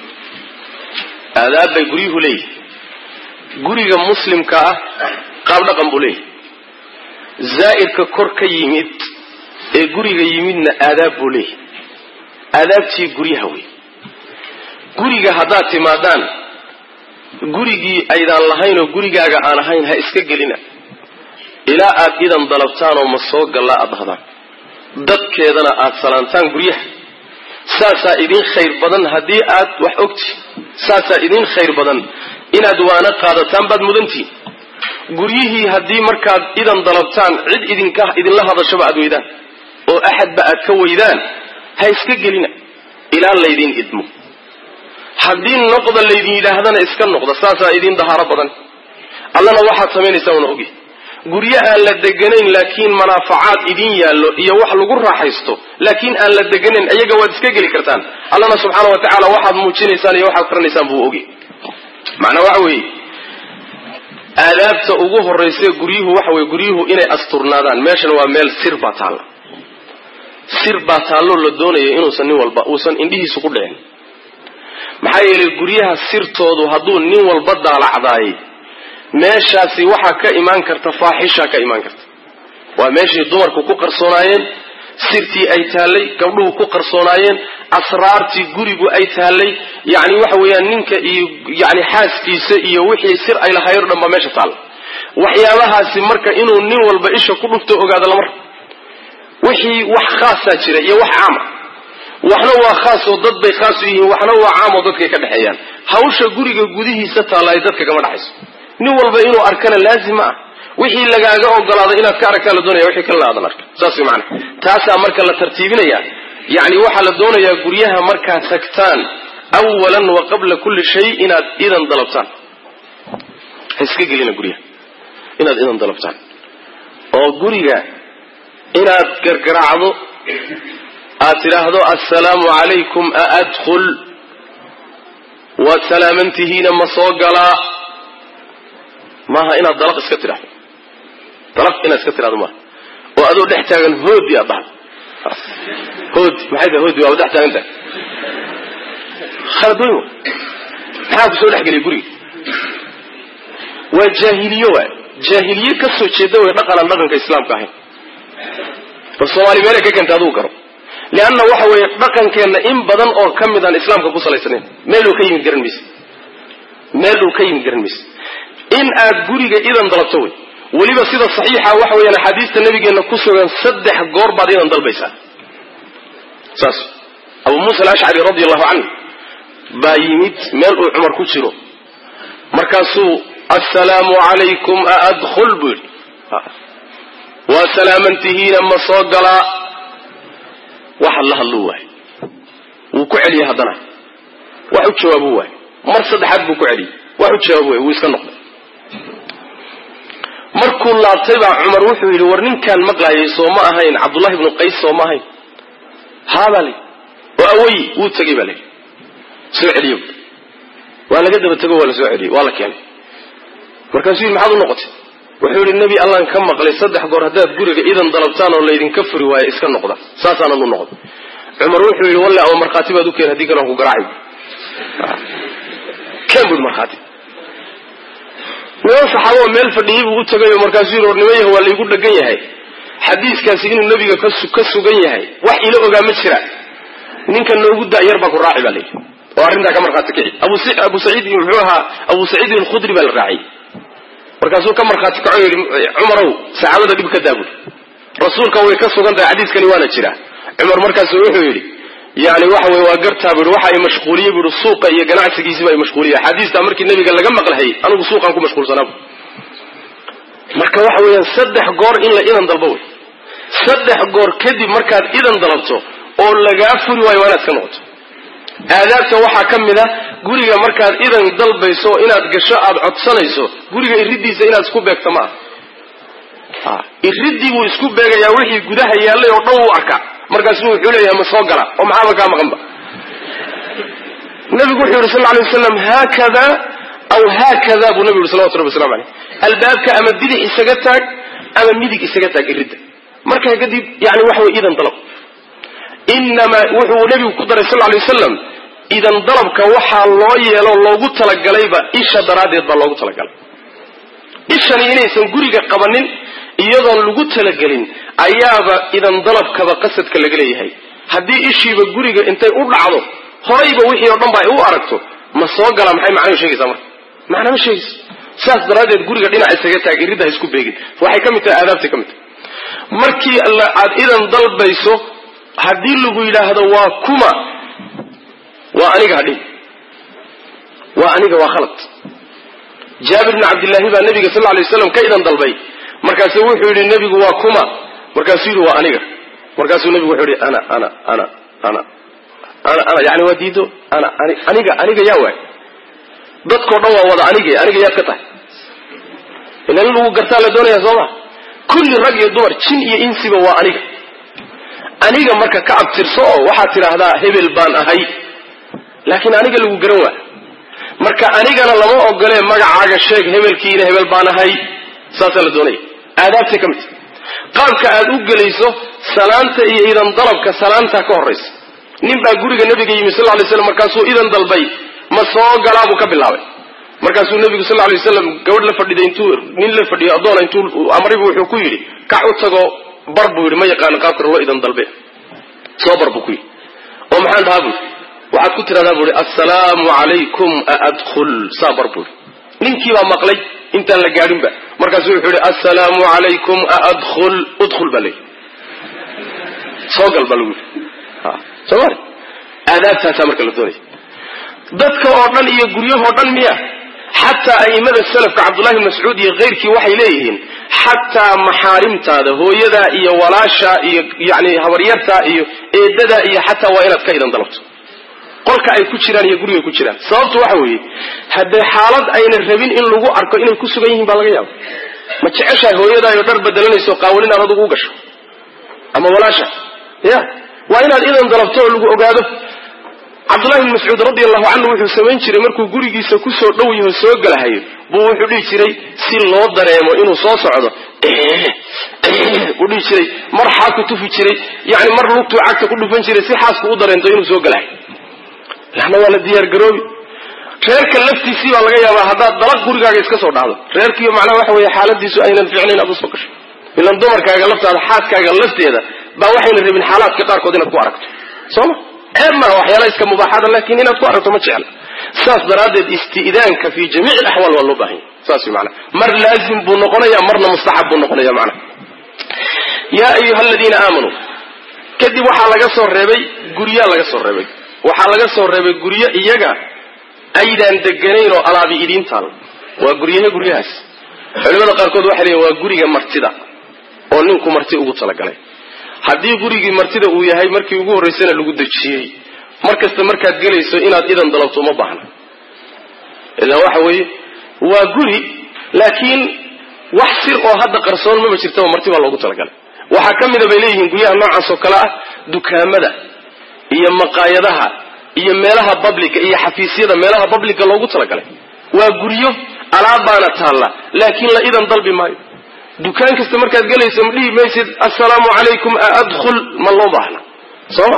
aadaab bay guryuhu leeyihi guriga muslimka ah qaab dhaqan buu leeyahy zaa'irka kor ka yimid ee guriga yimidna aadaab buu leeyahy aadaabtii guryaha wey guriga haddaad timaadaan gurigii aydaan lahayn oo gurigaaga aan ahayn ha iska gelina ilaa aad idan dalabtaan oo ma soo gallaa aad dhahdaan dadkeedana aad salaantaan guryaha saasaa idin khayr badan haddii aad wax ogti saasaa idin khayr badan inaad waana qaadataan baad mudantihin guryihii haddii markaad idan dalabtaan cid idinka idinla hadashaba aad weydaan oo axadba aad ka weydaan ha iska gelina ilaa laydin idmo haddii noqda laydin yidhaahdana iska noqda saasaa idin dahaaro badan allana waxaad samaynaysaa una ogi guryo aan la deganayn laakiin manaafacaad idin yaallo iyo wax lagu raaxaysto laakiin aan la deganayn iyaga waad iska geli kartaan allana subxaana wa tacaala waxaad muujinaysaan iyo waxaad qaranaysaan buu ogi macnaa waxa weeye aadaabta ugu horraysa guryuhu waxa weye guryuhu inay asturnaadaan meeshan waa meel sir baa taalla sir baa taalloo la doonaya inuusan nin walba uusan indhihiisu ku dhicin maxaa yeelay guryaha sirtoodu hadduu nin walba daalacdaayay meeshaasi waxaa ka imaan karta faaxishaa ka imaan karta waa meeshay dumarku ku qarsoonaayeen sirtii ay taallay gabdhuhu ku qarsoonaayeen asraartii gurigu ay taallay yacni waxa weeyaan ninka iyo yani xaaskiisa iyo wixii sir ay lahayn o dhan baa meesha taalla waxyaabahaasi marka inuu nin walba isha ku dhufto ogaado lama rabo wixii wax khaasaa jira iyo wax caama waxna waa khaas oo dad bay khaas u yihiin waxna waa caam oo dadkay ka dhexeeyaan hawsha guriga gudihiisa taalla ay dadka kama dhexayso nin walba inuu arkana laazim ma ah wixii lagaaga ogolaado inaad ka aragtaa la doonaya wixii kalena aadan arka saas way macana taasaa marka la tartiibinaya yacni waxaa la doonayaa guryaha markaad tagtaan awalan wa qabla kulli shay inaad idan dalabtaan ha iska gelina guryaha inaad idan dalabtaan oo guriga inaad gargaraacdo aad tidhaahdo assalaamu calaykum a adkhul waad salaamantihiina ma soo galaa maaha inaad dalaq iska tidhahdo dalaq inaad iska tidhahdo maaha oo adoo dhex taagan hoodi aad dhahdo hoodi maxay tahay hoodi waaba dhex taagan tahay khalad weyn wa maxaa ku soo dhex geliya guriga waa jaahiliye waay jaahiliye ka soo jeeda way dhaqanaan dhaqanka islaamka ahayn bal soomaali meelay ka keenta aduu garo leanna waxa weeye dhaqankeenna in badan oo ka mid aan islaamka ku salaysanayn meel uu ka yimid garan mayse meel uu ka yimid garan mayse in aad guriga idan dalabto wey weliba sida saxiixa waxa weeyaan axaadiista nabigeenna ku sugan saddex goor baad idan dalbaysaa saas abu muusa alashcari radi allahu canhu baa yimid meel uu cumar ku jiro markaasuu assalaamu calaykum a adkhul buu yidhi waa salaamantihiina ma soo galaa waxaad la hadluu waay wuu ku celiyey haddana wax u jawaabu waay mar saddexaad buu ku celiyey wax u jawaabu waay wuu iska noqday markuu laabtay baa cumar wuxuu yidhi war ninkaan maqlaayay soo ma ahayn cabdullahi ibnu qays soo ma ahayn haabaa la oo awayi wuu tegey baa la yidhi soo celiyo waa laga daba tego waa la soo celiyey waa la keenay markaasuu yidhi maxaad u noqotay wuxuu yidhi nebi allaan ka maqlay saddex goor haddaad guriga idan dalabtaan oo laydinka furi waayo iska noqda saasaanan u noqday cumar wuxuu yidhi walle ama markhaati baad u keen haddii kale aan ku garaacay keen bui markhaati niman saxaaboo meel fadhiyey buu u tagay oo markaasuu yidhi war niman yah waa laygu dhagan yahay xadiiskaasi inuu nebiga ka sugan yahay wax ila ogaa ma jira ninka noogu da'yar baa ku raaci baa layidhi oo arrintaa ka markhaati kici abu saciid muxuu ahaa abu saciidin alkhudri baa la raaciyey markaasuu ka markhaati kaco yidhi cumarow saxaabada dhib ka daabud rasuulka way ka sugan tahay xadiiskani waana jira cumar markaasu wuxuu yidhi yani waxa wey waa gartaa bui waxa ay mashquuliyey bui suuqa iyo ganacsigiisiba ay mashquuliye axaadiistaa markii nabiga laga maqlahayy anigu suuqaan ku mashquulsanaa marka waxa weeyaan saddex goor in la idan dalbo wey saddex goor kadib markaad idan dalabto oo lagaa furi waayo waa inaad iska noqoto aadaabta waxaa ka mid a guriga markaad idan dalbayso inaad gasho aada codsanayso guriga iridiisa inaad isku beegto ma aha iridii buu isku beegayaa wixii gudaha yaallay oo dhan wuu arkaa markaasu wuxuu leeyahay ma soo gala oo maxaaba kaa maqanba nabigu wuxuu yihi sal lla alay wasalam haakada aw haakada buu nabigu yhi salawatu rabbi waslamu aleyh albaabka ama bidix isaga taag ama midig isaga taag iridda markaa kadib yani waxa wey idan dalab inamaa wuxuu nebigu ku daray sal lay wasalam idan dalabka waxaa loo yeelo loogu talagalayba isha daraaddeed baa loogu talagalay ishani inaysan guriga qabanin iyadoon lagu talagelin ayaaba idan dalabkaba qasadka laga leeyahay haddii ishiiba guriga intay u dhacdo horayba wixii oo dhan ba ay u aragto ma soo gala maxay macnuu sheegaysaa marka macna ma sheegayso sidaas daraaddeed guriga dhinac isaga taag iridda ha isku beegin waxay ka mid tahay aadaabtay ka mid tahay markii aad idan dalbayso haddii lagu yidhaahdo waa kuma waa aniga hadhin waa aniga waa khalad jaabir bni cabdillaahi baa nabiga sal lay waslam ka idan dalbay markaasu wuxuu yidhi nebigu waa kuma markaasuu yidhi waa aniga markaasuu nebigu wuxuu yidhi ana ana ana ana ana ana yani waa diido ana aniga aniga yaa waay dadkao dhan waa wada anige aniga yaad ka tahay ila in lagu gartaa la doonaya soo ma kulli rag iyo dumar jin iyo insiba waa aniga aniga marka ka abtirso oo waxaad tidhaahdaa hebel baan ahay laakiin aniga lagu garan waa marka anigana lama ogolee magacaaga sheeg hebelkiina hebel baan ahay saasaa la doonaya aadaabtay ka mid qaabka aad u gelayso salaanta iyo idan dalabka salaantaa ka horraysa nin baa guriga nabiga yimi sal lay slam markaasuu idan dalbay ma soo galaa buu ka bilaabay markaasuu nabigu sal lay waslam gabadh la fadhiday intuu nin la fadhiyo addoona intuu amribu wuxuu ku yidhi kac u tago bar buu yidhi ma yaqaano qaabka loo idan dalbe soo bar buu ku yidhi oo maxaan dhahaa bui waxaad ku tidhahdaa bui assalaamu calaykum aadkhul saa bar bui ninkii baa maqlay intaan la gaadhinba markaasu wuxuu yihi assalaamu calaykum aadkhul udkhul baa leyi soo gal baa lagu yidhi soomali aadaabtaasaa marka la doonaya dadka oo dhan iyo guryahoo dhan miya xataa a'imada salafka cabdullahi bn mascuud iyo keyrkii waxay leeyihiin xataa maxaarimtaada hooyadaa iyo walaashaa iyo yani habaryartaa iyo eedadaa iyo xataa waa inaad ka idan dalabto qolka ay ku jiraan iyo guriga ku jiraan sababtu waxa weeye haddee xaalad ayna rabin in lagu arko inay ku sugan yihiin baa laga yaaba ma jeceshahay hooyadaayo dhar bedelanayso qaawalin aan adugu u gasho ama walaasha ya waa inaad idan dalabto oo lagu ogaado cabdullahi bn mascuud radi allahu canhu wuxuu samayn jiray markuu gurigiisa kusoo dhow yaho soo galahayo buu wuxuu dhihi jiray si loo dareemo inuu soo socdo buu dhihi jiray mar xaku tufi jiray yani mar lugtuu cagta ku dhufan jiray si xaasku u dareento inuu soo galahayo lana waa la diyaar garoobi reerka laftiisii baa laga yaabaa haddaad dalaq gurigaaga iska soo dhacdo reerkiiyo macnaha waxa weeye xaaladiisu aynan fiicnayn aad usoo gasho ilan dumarkaaga laftaada xaaskaaga lafteeda baa waxayna rabin xaalaadka qaarkood inaad ku aragto sooma ceeb maaha waxyaala iska mubaaxada laakin inaad ku aragto ma jecla saas daraaddeed isti'daanka fi jamiic alaxwaal waa loo baahanya saas mana mar laazim buu noqonaya marna mustaxab buu noqonaya macnaha yaa ayuha aladiina aamanuu kadib waxaa laga soo reebay guryaa laga soo reebay waxaa laga soo reebay guryo iyaga aydaan deganayn oo alaabi idiin taal waa guryahe guryahaas culimada qaarkood waxay leeyiin waa guriga martida oo ninku marti ugu talagalay haddii gurigii martida uu yahay markii ugu horraysana lagu dejiyey mar kasta markaad gelayso inaad idan dalabto uma baahna idan waxa weeye waa guri laakiin wax sir oo hadda qarsoon maba jirtaba marti baa loogu talagalay waxaa ka mida bay leeyihiin guryaha noocaas oo kale ah dukaamada iyo maqaayadaha iyo meelaha babliga iyo xafiisyada meelaha babliga loogu talagalay waa guryo alaabbaana taalla laakiin la idan dalbi maayo dukaan kasta markaad gelayso ma dhihi maysid assalaamu calaykum aadkhul ma loo baahna sooma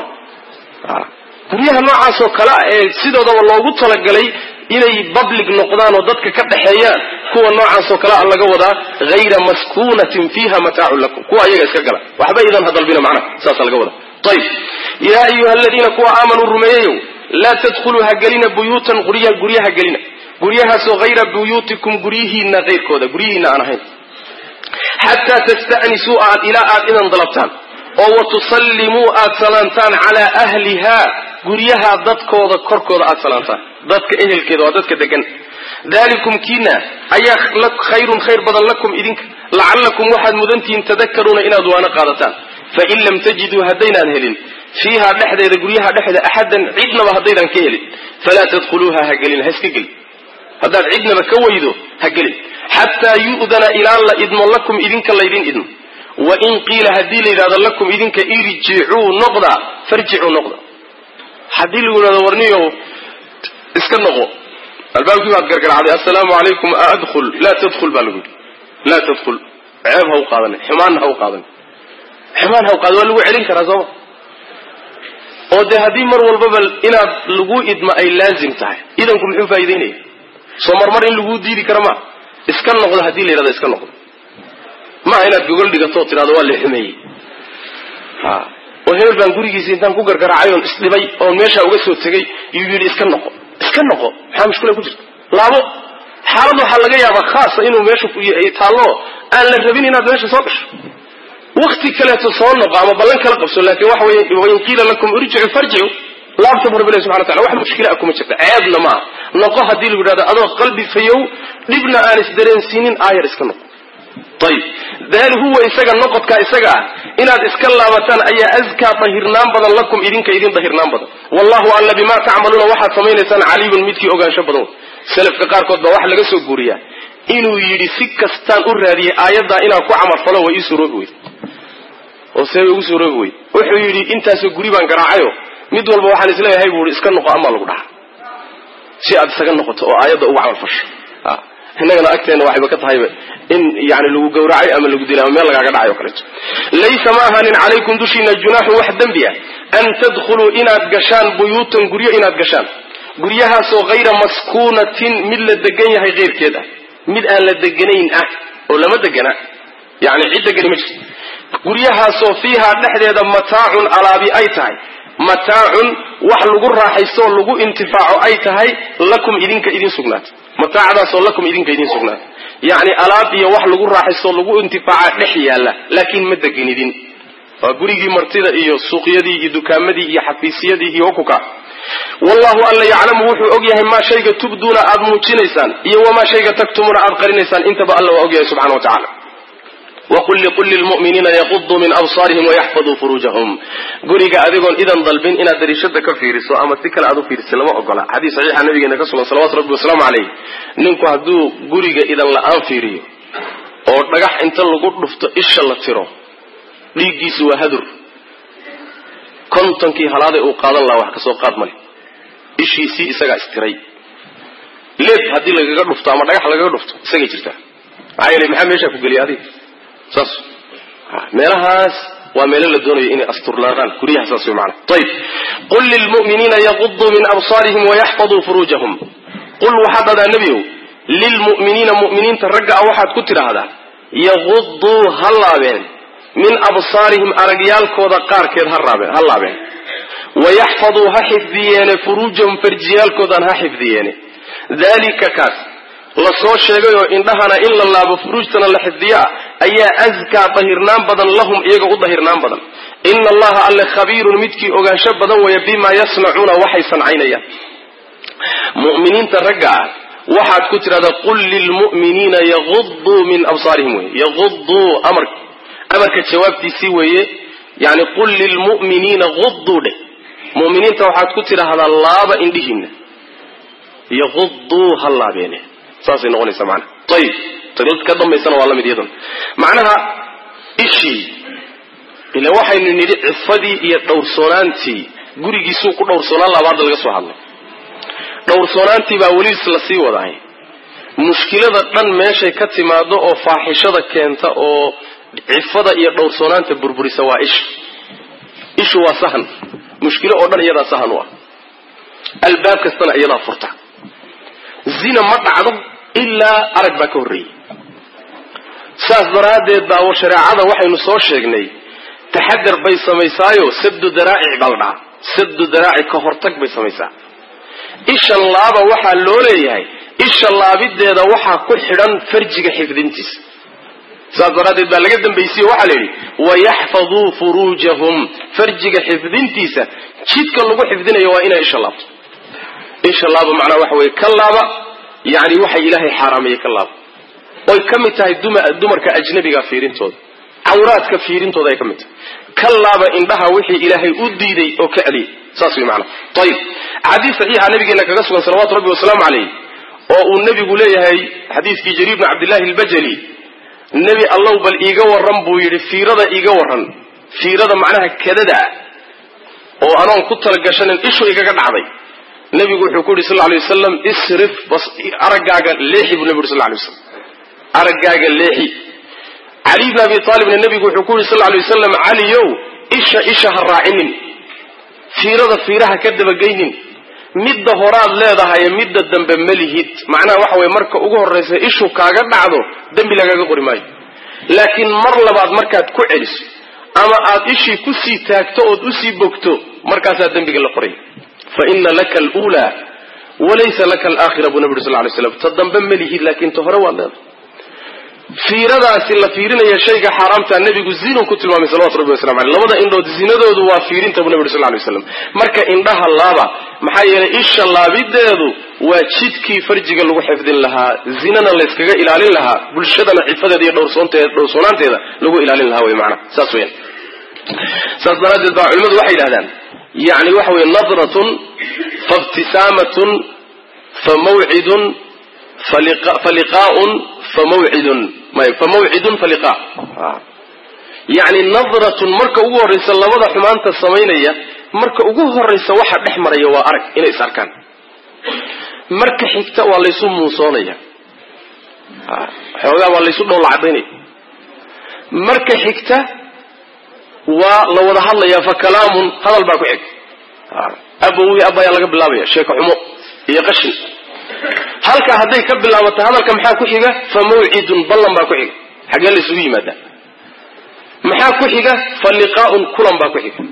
guryaha noocaasoo kale ah ee sidoodaba loogu talagalay inay public noqdaan oo dadka ka dhaxeeyaan kuwa noocaasoo kale a laga wadaa hayra maskuunatin fiiha mataacun lakum kuwa ayaga iska gala waxba idan ha dalbina macnaha saasa laga wadaa ayib yaa ayuha aladiina kuwa aamanuu rumeeyayow laa tadkhuluu ha gelina buyuutan gurya guryaha gelina guryahaasoo hayra buyuutikum guryihiina kayrkooda guryihiina aan ahayn xataa tasta'nisuu aad ilaa aad idan dalabtaan oo wa tusallimuu aad salaantaan calaa ahliha guryaha dadkooda korkooda aad salaantaan dadka ehelkeeda waa dadka degan dalikum kiina ayaa khayrun khayr badan lakum idinka lacallakum waxaad mudantihiin tadakaruuna inaad waana qaadataan fain lam tajiduu haddaynaan helin fiiha dhexdeeda guryaha dhexdeeda axadan cidnaba haddaydan ka helin falaa tadkhuluuha ha gelin ha iska gelin haddaad cidnaba ka weydo ha gelin xataa yu'dana ilaa la idmo lakum idinka laydin idmo wain qiila haddii la yidhahdo lakum idinka irjicuu noqda farjicuu noqda haddii lagu yidhahdo warniyow iska noqo albaabkii baad gargaracday assalaamu calaykum aadkhul laa tadkhul baa lagu yidhi laa tadkhul ceeb ha u qaadanin xumaanna ha u qaadanin xumaan ha u qaada waa lagu celin karaa sooma oo dee haddii mar walbaba inaad lagu idmo ay laazim tahay idanku muxuu faa'idaynaya soo marmar in laguu diidi kara maa iska noqdo haddii la yidhahdo iska noqdo maaha inaad gogol dhigato oo tidhahdo waa la xumeeyey ha oo hebel baan gurigiisa intaan ku gargaraacay oon isdhibay oon meeshaa uga soo tegay yuu yidhi iska noqo iska noqo maxaa mushkila ku jirta laabo xaalad waxaa laga yaabaa khaasa inuu meesha taallo aan la rabin inaad meesha soo gasho wakti kaleeto soo noqo ama ballan kala qabso laakiin waxa weye wain qiila lakum irjicu farjicu laabta bu rabbi ilahi subxana wataala wax mushkila ah kuma jirta ceebna maaha noqo haddii lagu yidhahdo adoo qalbi fayow dhibna aan isdareensiinin aayar iska noqo ayib daali huwa isaga noqodkaa isaga ah inaad iska laabataan ayaa askaa dahirnaan badan lakum idinka idin dahirnaan badan wallahu alla bimaa tacmaluuna waxaad samaynaysaan caliimun midkii ogaansho badan selafka qaarkood baa waxa laga soo guuriyaa inuu yidhi si kastaan u raadiyey aayaddaa inaan ku camalfalo way ii suroobi weyd oo see way ugu suroobi weyd wuxuu yidhi intaasoo guri baan garaacayo mid walba waxaan isleeyahay buu ihi iska noqo amaa lagu dhaha si aad isaga noqoto oo aayadda ugu camalfasho innagana agteenna waxayba ka tahayba in yani lagu gawracay ama lagu dilay ama meel lagaaga dhacay o kaleeto laysa ma ahaanin calaykum dushiina junaaxun wax dembi ah an tadkhuluu inaad gashaan buyuutan guryo inaad gashaan guryahaasoo hayra maskuunatin mid la degan yahay keyrkeed ah mid aan la deganayn ah oo lama degana yani cid degani ma jirto guryahaasoo fiihaa dhexdeeda mataacun alaabi ay tahay mataacun wax lagu raaxaystoo lagu intifaaco ay tahay lakum idinka idin sugnaatay mataacdaasoo lakum idinka idin sugnaatay yacni alaab iyo wax lagu raaxaystoo lagu intifaaca dhex yaalla laakiin ma deganidin waa gurigii martida iyo suuqyadii iyo dukaamadii iyo xafiisyadii iyo hukuka wallahu alla yaclamu wuxuu og yahay maa shayga tubduuna aad muujinaysaan iyo wamaa shayga taktumuuna aad qarinaysaan intaba alla waa og yahay subxana wa tacala waqul liqul lilmu'miniina yaquduu min absaarihim wayaxfaduu furuujahum guriga adigoon idan dalbin inaad dariishada ka fiiriso ama si kale aad u fiiriso lama ogola xadiis saxiixa nabigeena ka sugan salawatu rabbi wasalaamu caleyh ninku hadduu guriga idan la-aan fiiriyo oo dhagax inta lagu dhufto isha la tiro dhiiggiisu waa hadur kontonkii halaaday uu qaadan lahaa wax kasoo qaad male ishiisii isagaa istiray leeb haddii lagaga dhufto ama dhagax lagaga dhufto isagay jirtaa maxaa yeele maxaa meeshaa ku geliya adiga saas meelahaas waa meelo la doonayo inay asturnaadaan guryaha saas way maana ayib qul lilmu'miniina yaquduu min absaarihim wayaxfaduu furuujahum qul waxaad dhadaa nebiow lilmu'miniina mu'miniinta ragga a waxaad ku tidhaahdaa yaquduu ha laabeen min absaarihim aragyaalkooda qaarkeed ha laabeen wayaxfaduu ha xifdiyeene furuujahum farjiyaalkoodan ha xifdiyeene dalika kaas la soo sheegay oo indhahana in la laabo furuujtana la xifdiyo ah ayaa askaa dahirnaan badan lahum iyaga u dahirnaan badan ina allaha alle khabiirun midkii ogaansho badan weeye bimaa yasnacuuna waxay sancaynayaan mu'miniinta ragga ah waxaad ku tidhahdaa qul lilmu'miniina yaquduu min absaarihim wey yaquduu amar amarka jawaabtiisii weeye yani qul lilmu'miniina quduu dheh mu'miniinta waxaad ku tidhaahdaa laaba indhihiina yaquduu ha laabeene saasay noqonaysaa macnaha ayib ka dambaysana waa la mid iyaduna macnaha ishii ila waxaynu nidhi cifadii iyo dhowrsoonaantii gurigiisuu ku dhowrsoonaan laaba hadda laga soo hadlay dhowrsoonaantii baa weli la sii wadahay mushkilada dhan meeshay ka timaado oo faaxishada keenta oo cifada iyo dhowrsoonaanta burburisa waa isha ishu waa sahan mushkilo oo dhan iyadaa sahan u ah albaab kastana iyadaa furta zina ma dhacdo ilaa arag baa ka horreeyey saas daraaddeed baa shareecada waxaynu soo sheegnay taxadar bay samaysaayo sabdu daraa'ic baa la dhahaa sabdu daraa'ic ka hortag bay samaysaa isha laaba waxaa loo leeyahay isha laabideeda waxaa ku xidhan farjiga xifdintiisa saas daraaddeed baa laga dambaysiye waxaa la yidhi wayaxfaduu furuujahum farjiga xifdintiisa jidka lagu xifdinayo waa inay isha laabto isha laaba macnaa waxa weye ka laaba yani waxay ilaahay xaaraameeyey ka laaba oy ka mid tahay dumarka ajnabiga fiirintooda cawraadka fiirintooda ay ka mid tahay ka laaba indhaha wixii ilaahay u diiday oo ka celiyay saas way macnaa ayib xadiis saxiixa nabigeena kaga sugan salawatu rabbi wasalaamu calayh oo uu nebigu leeyahay xadiiskii jariir bni cabdillahi albajali nebi allow bal iiga warran buu yidhi fiirada iiga warran fiirada macnaha kadada oo anoon ku talagashanin ishu igaga dhacday nebigu wuxuu ku yidhi sal ly wasalam isrif araggaaga leexi buu nebigu yuri sal lay waslam araggaaga leexi cali bn abi aalibna nebigu wuxuu ku yidhi sal lay wasalam caliyow isha isha ha raacinin fiirada fiiraha ka dabageynin midda horaad leedahaye midda dambe ma lihid macnaha waxa weye marka ugu horraysa ishu kaaga dhacdo dembi lagaaga qori maayo laakiin mar labaad markaad ku celiso ama aad ishii kusii taagto ood usii bogto markaasaa dembiga la qoraya fa ina laka alula walaysa laka alaakhira buu nabi uri sal lay slam ta dambe ma lihid laakiin ta hore waad leedahay fiiradaasi la fiirinaya shayga xaaraamta nebigu zinu ku tilmaamay salawatu rabbi waslamu aleyh labada indhood zinadoodu waa fiirinta buu nabi uri sal lay waslam marka indhaha laaba maxaa yeelay isha laabideedu waa jidkii farjiga lagu xifdin lahaa zinana layskaga ilaalin lahaa bulshadana cifadeeda iyo dhowrsoonaanteeda lagu ilaalin lahaa wy maanaa saas weyan saas daraaddeed baa culimadu waxay yidhahdaan yani waxa weye nadratun faibtisaamatun fa mawcidun faliqaaun famawcidun famawcidun faliqa yani nadratun marka ugu horraysa labada xumaanta samaynaya marka ugu horraysa waxa dhex maraya waa arag inay is arkaan marka xigta waa laysu muusoonaya xoogaa baa laysu dhoolla cadaynaya marka xigta waa la wada hadlayaa fa kalaamun hadal baa ku xig abowi abayaa laga bilaabaya sheeko xumo iyo qashin halkaa hadday ka bilaabato hadalka maxaa ku xiga fa mawcidun ballan baa ku xiga xaggee la isugu yimaadaa maxaa ku xiga fa liqaa'un kulan baa ku xiga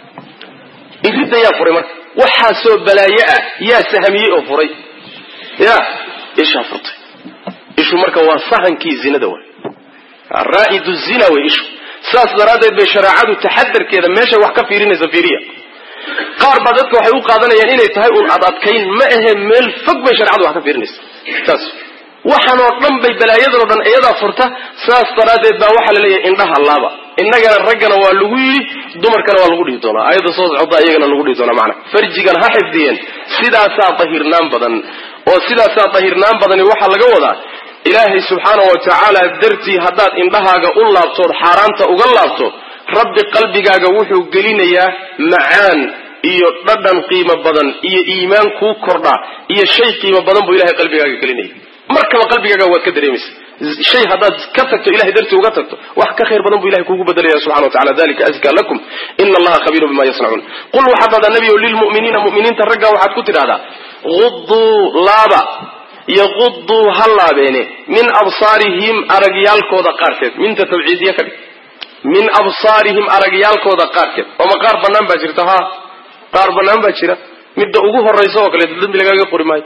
iridda yaa furay marka waxaasoo balaayo ah yaa sahamiyey oo furay ya ishaa furtay ishu marka waa sahankii zinada way raa'idu zina way ishu saas daraaddeed bay shareecadu taxadarkeeda meeshay wax ka fiirinaysa fiiriya qaar baa dadka waxay u qaadanayaan inay tahay un ad adkayn ma ahe meel fog bay shareecadu wax ka fiirinaysa saas waxaan oo dhan bay balaayadan oo dhan iyadaa furta saas daraaddeed baa waxaa la leeyahay indhaha laaba innagana raggana waa lagu yidhi dumarkana waa lagu dhihi doonaa ayadda soo socda iyagana lagu dhihi doonaa macana farjigan ha xifdiyeen sidaasaa dahirnaan badan oo sidaasaa dahirnaan badani waxaa laga wadaa ilaahay subxaana wa tacaala dartii haddaad indhahaaga u laabtood xaaraanta uga laabto rabbi qalbigaaga wuxuu gelinayaa macaan iyo dhadhan qiimo badan iyo iimaan kuu kordha iyo shay qiimo badan buu ilahay qalbigaaga gelinaya markaba qalbigaaga waad ka dareemaysa shay haddaad ka tagto ilahay dartii uga tagto wax ka khayr badan buu ilahay kuugu bedelaya subxana wa tacala dalika azka lakum ina allaha khabiirun bima yasnacuun qul waxaad dhahdaa nebiyow lilmu'miniina mu'miniinta raggaa waxaad ku tidhahdaa uduu laaba yaquduu ha laabeene min absaarihim aragyaalkooda qaarkeed minta tabciidiye ka dhig min absaarihim aragyaalkooda qaarkeed ooma qaar bannaan baa jirta ha qaar bannaan baa jira midda ugu horaysa oo kaleeto dambi lagaaga qori maayo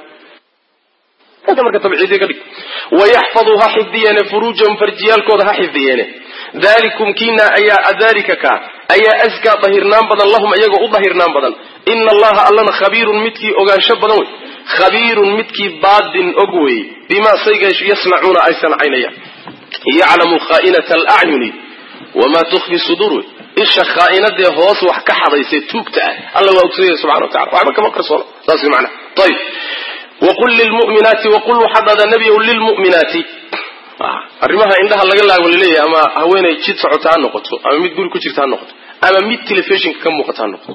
marka tabciidiye ka dhig wayaxfaduu ha xifdiyeene furuujahum farjiyaalkooda ha xifdiyeene dalikum kiina ayaa dalika kaa ayaa askaa dahirnaan badan lahum iyaga u dahirnaan badan ina allaha allana khabiirun midkii ogaansho badan wey khabiirun midkii baadin og wey bimaa sayga yasnacuuna ay sancaynayaan yaclamu khaainata alacyuni wamaa tukfi suduur wey isha khaainadee hoos wax ka xadaysee tuugta ah alla waa ogsanyay subxana wa tacala waxba kama qarsoono saas mana ayib waqul lilmuminaati waqul waxaad dhahdaa nebiyow lilmu'minaati arrimaha indhaha laga laago laleeyahay ama haweenay jid socota ha noqoto ama mid guri ku jirta ha noqoto ama mid telefishinka ka muuqata ha noqoto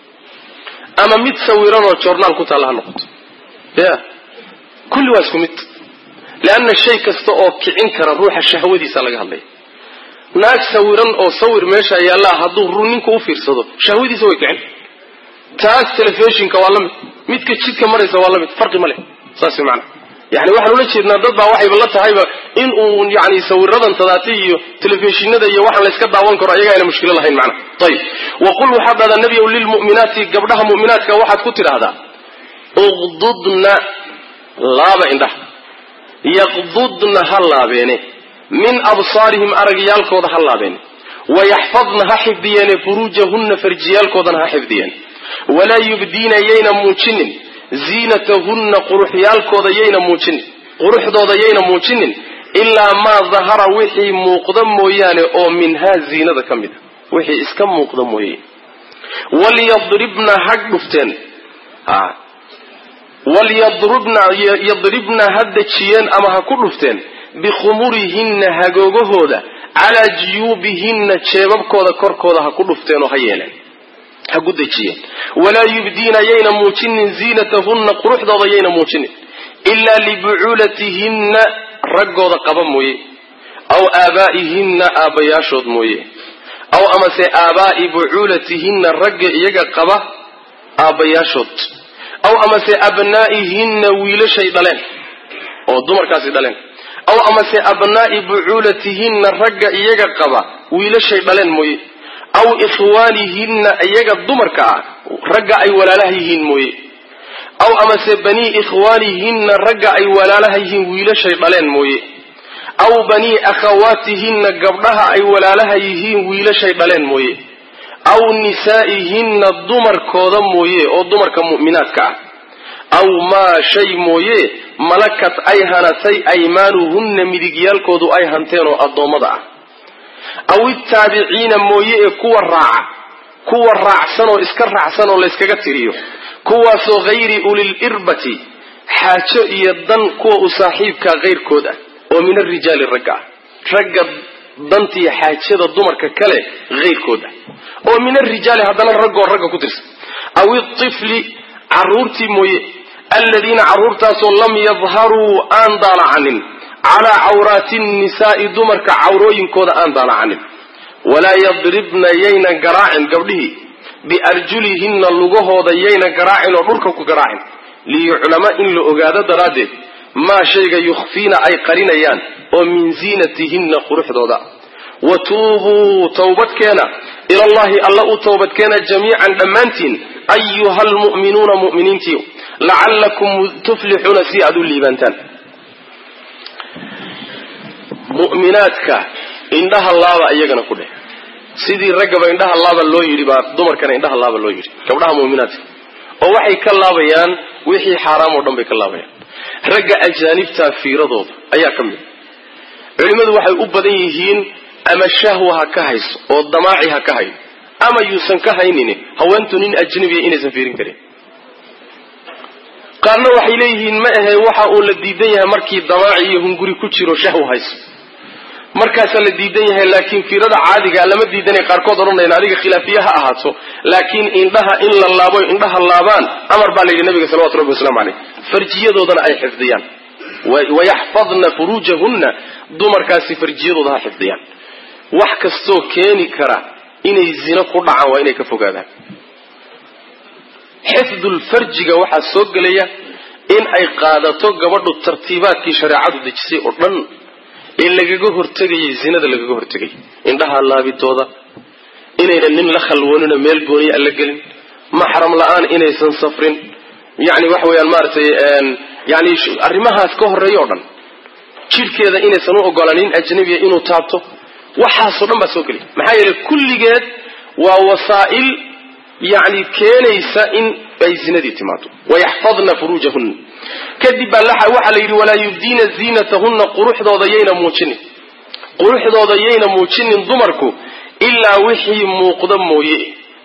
ama mid sawiranoo joornaal ku taalla ha noqoto ya kulli waa isku mid leanna shay kasta oo kicin kara ruuxa shahwadiisa laga hadlaya naag sawiran oo sawir meesha yaallaa hadduu ru ninku u fiirsado shahwadiisa way kicin taas telefishinka waa la mid midka jidka maraysa waa la mid farqi ma leh saas macana yani waxaan ula jeednaa dad baa waxayba la tahayba in uu yani sawiradan tadaati iyo telefishinada iyo waxaan layska daawan karo ayaga ayna mushkilo lahayn macna ayib waqul waxaad dhahdaa nebiyow lilmu'minaati gabdhaha mu'minaadka waxaad ku tidhaahdaa uqdudna laaba indhaha yaqdudna ha laabeene min absaarihim aragyaalkooda ha laabeene wayaxfadna ha xifdiyeene furuujahunna farjiyaalkoodana ha xifdiyeene walaa yubdiina yayna muujinin ziinatahunna quruxyaalkooda yayna muujinin quruxdooda yayna muujinin ilaa maa dahara wixii muuqda mooyaane oo minhaa ziinada ka mid a wixii iska muuqda mooye walyadribna ha dhufteen walyadribna yadribna ha dejiyeen ama ha ku dhufteen bikhumurihinna hagoogahooda calaa jiyuubihinna jeebabkooda korkooda ha ku dhufteen oo ha yeeleen ha ku dejiyeen walaa yubdiina yayna muujinin ziinatahunna quruxdooda yayna muujinin ilaa libucuulatihinna raggooda qaba mooye aw aabaa'ihinna aabbayaashood mooye aw amase aabaa'i bucuulatihinna ragga iyaga qaba aabbayaashood aw amase abnaa'ihinna wiilashay dhaleen oo dumarkaasi dhaleen aw amase abnaa'i bucuulatihinna ragga iyaga qaba wiilashay dhaleen mooye aw ikhwaanihinna iyaga dumarka ah ragga ay walaalaha yihiin mooye aw amase banii ikhwaanihinna ragga ay walaalaha yihiin wiilashay dhaleen mooye aw banii akhawaatihinna gabdhaha ay walaalaha yihiin wiilashay dhaleen mooye aw nisaa'ihinna dumarkooda mooye oo dumarka mu'minaadka ah aw maa shay mooye malakat ay hanatay aymaanuhunna midigyaalkoodu ay hanteen oo addoommada ah aw itaabiciina mooye ee kuwa raaca kuwa raacsan oo iska raacsan oo layskaga tiriyo kuwaasoo hayri ulil irbati xaajo iyo dan kuwa u saaxiibkaa kayrkood ah oo min arijaali ragga ah ragga dantiiyo xaajada dumarka kale hayrkood ah oo min arijaali haddana raggoo ragga ku tirsan aw itifli caruurtii mooye aladiina carruurtaasoo lam yadharuu aan daalacanin calaa cawraati nnisaa'i dumarka cawrooyinkooda aan daalacanin walaa yadribna yaynan garaacin gabdhihii biarjulihinna lugahooda yaynan garaacin oo dhulka ku garaacin liyuclama in la ogaado daraaddeed maa shayga yukhfiina ay qarinayaan oo min ziinatihinna quruxdooda wa tuubuu towbadkeena ilallahi alla u towbadkeena jamiican dhammaantiin ayuha almu'minuuna mu'miniintiiyo lacallakum tuflixuuna si aad u liibaantaan mu'minaadka indhaha laaba iyagana ku dheh sidii raggaba indhaha laaba loo yidhi baa dumarkana indhaha laaba loo yidhi gabdhaha mu'minaadka oo waxay ka laabayaan wixii xaaraam oo dhan bay ka laabayaan ragga ajaanibtaa fiiradooda ayaa ka mid culimmadu waxay u badan yihiin ama shahwa ha ka hayso oo damaaci ha ka hayo ama yuusan ka haynin haweentu nin ajnabiya inaysan fiirin karin qaarna waxay leeyihiin ma ahe waxa uu la diidan yahay markii damaaci iyo hunguri ku jiro shahwa hayso markaasaa la diidan yahay laakiin fiirada caadiga lama diidanay qaarkood odhanayn adiga khilaafiye ha ahaato laakiin indhaha in la laabo indhaha laabaan amar baa la yidhi nabiga salawatu rabbi waslamu caleyh farjiyadoodana ay xifdiyaan wayaxfadna furuujahunna dumarkaasi farjiyadooda ha xifdiyaan wax kastoo keeni kara inay zino ku dhacaan waa inay ka fogaadaan xifdulfarjiga waxaa soo gelaya in ay qaadato gabadhu tartiibaadkii shareecadu dejisay oo dhan ee lagaga hortegayay zinada lagaga hortegay indhaha laabidooda inaynan nin la khalwoonino meel gooniya aan la gelin maxram la-aan inaysan safrin yani waxa weyaan maaratay yani arrimahaas ka horeeya o dhan jidhkeeda inaysan u ogolaan nin ajnabiya inuu taabto waxaasoo dhan baa soo gelaya maxaa yeelay kulligeed waa wasaa'il yani keenaysa in ay zinadii timaado wayaxfadna furuujahunna kadib baa waxaa la yidhi walaa yubdiina ziinatahunna quruxdooda yayna muujinin quruxdooda yayna muujinin dumarku ilaa wixii muuqda mooye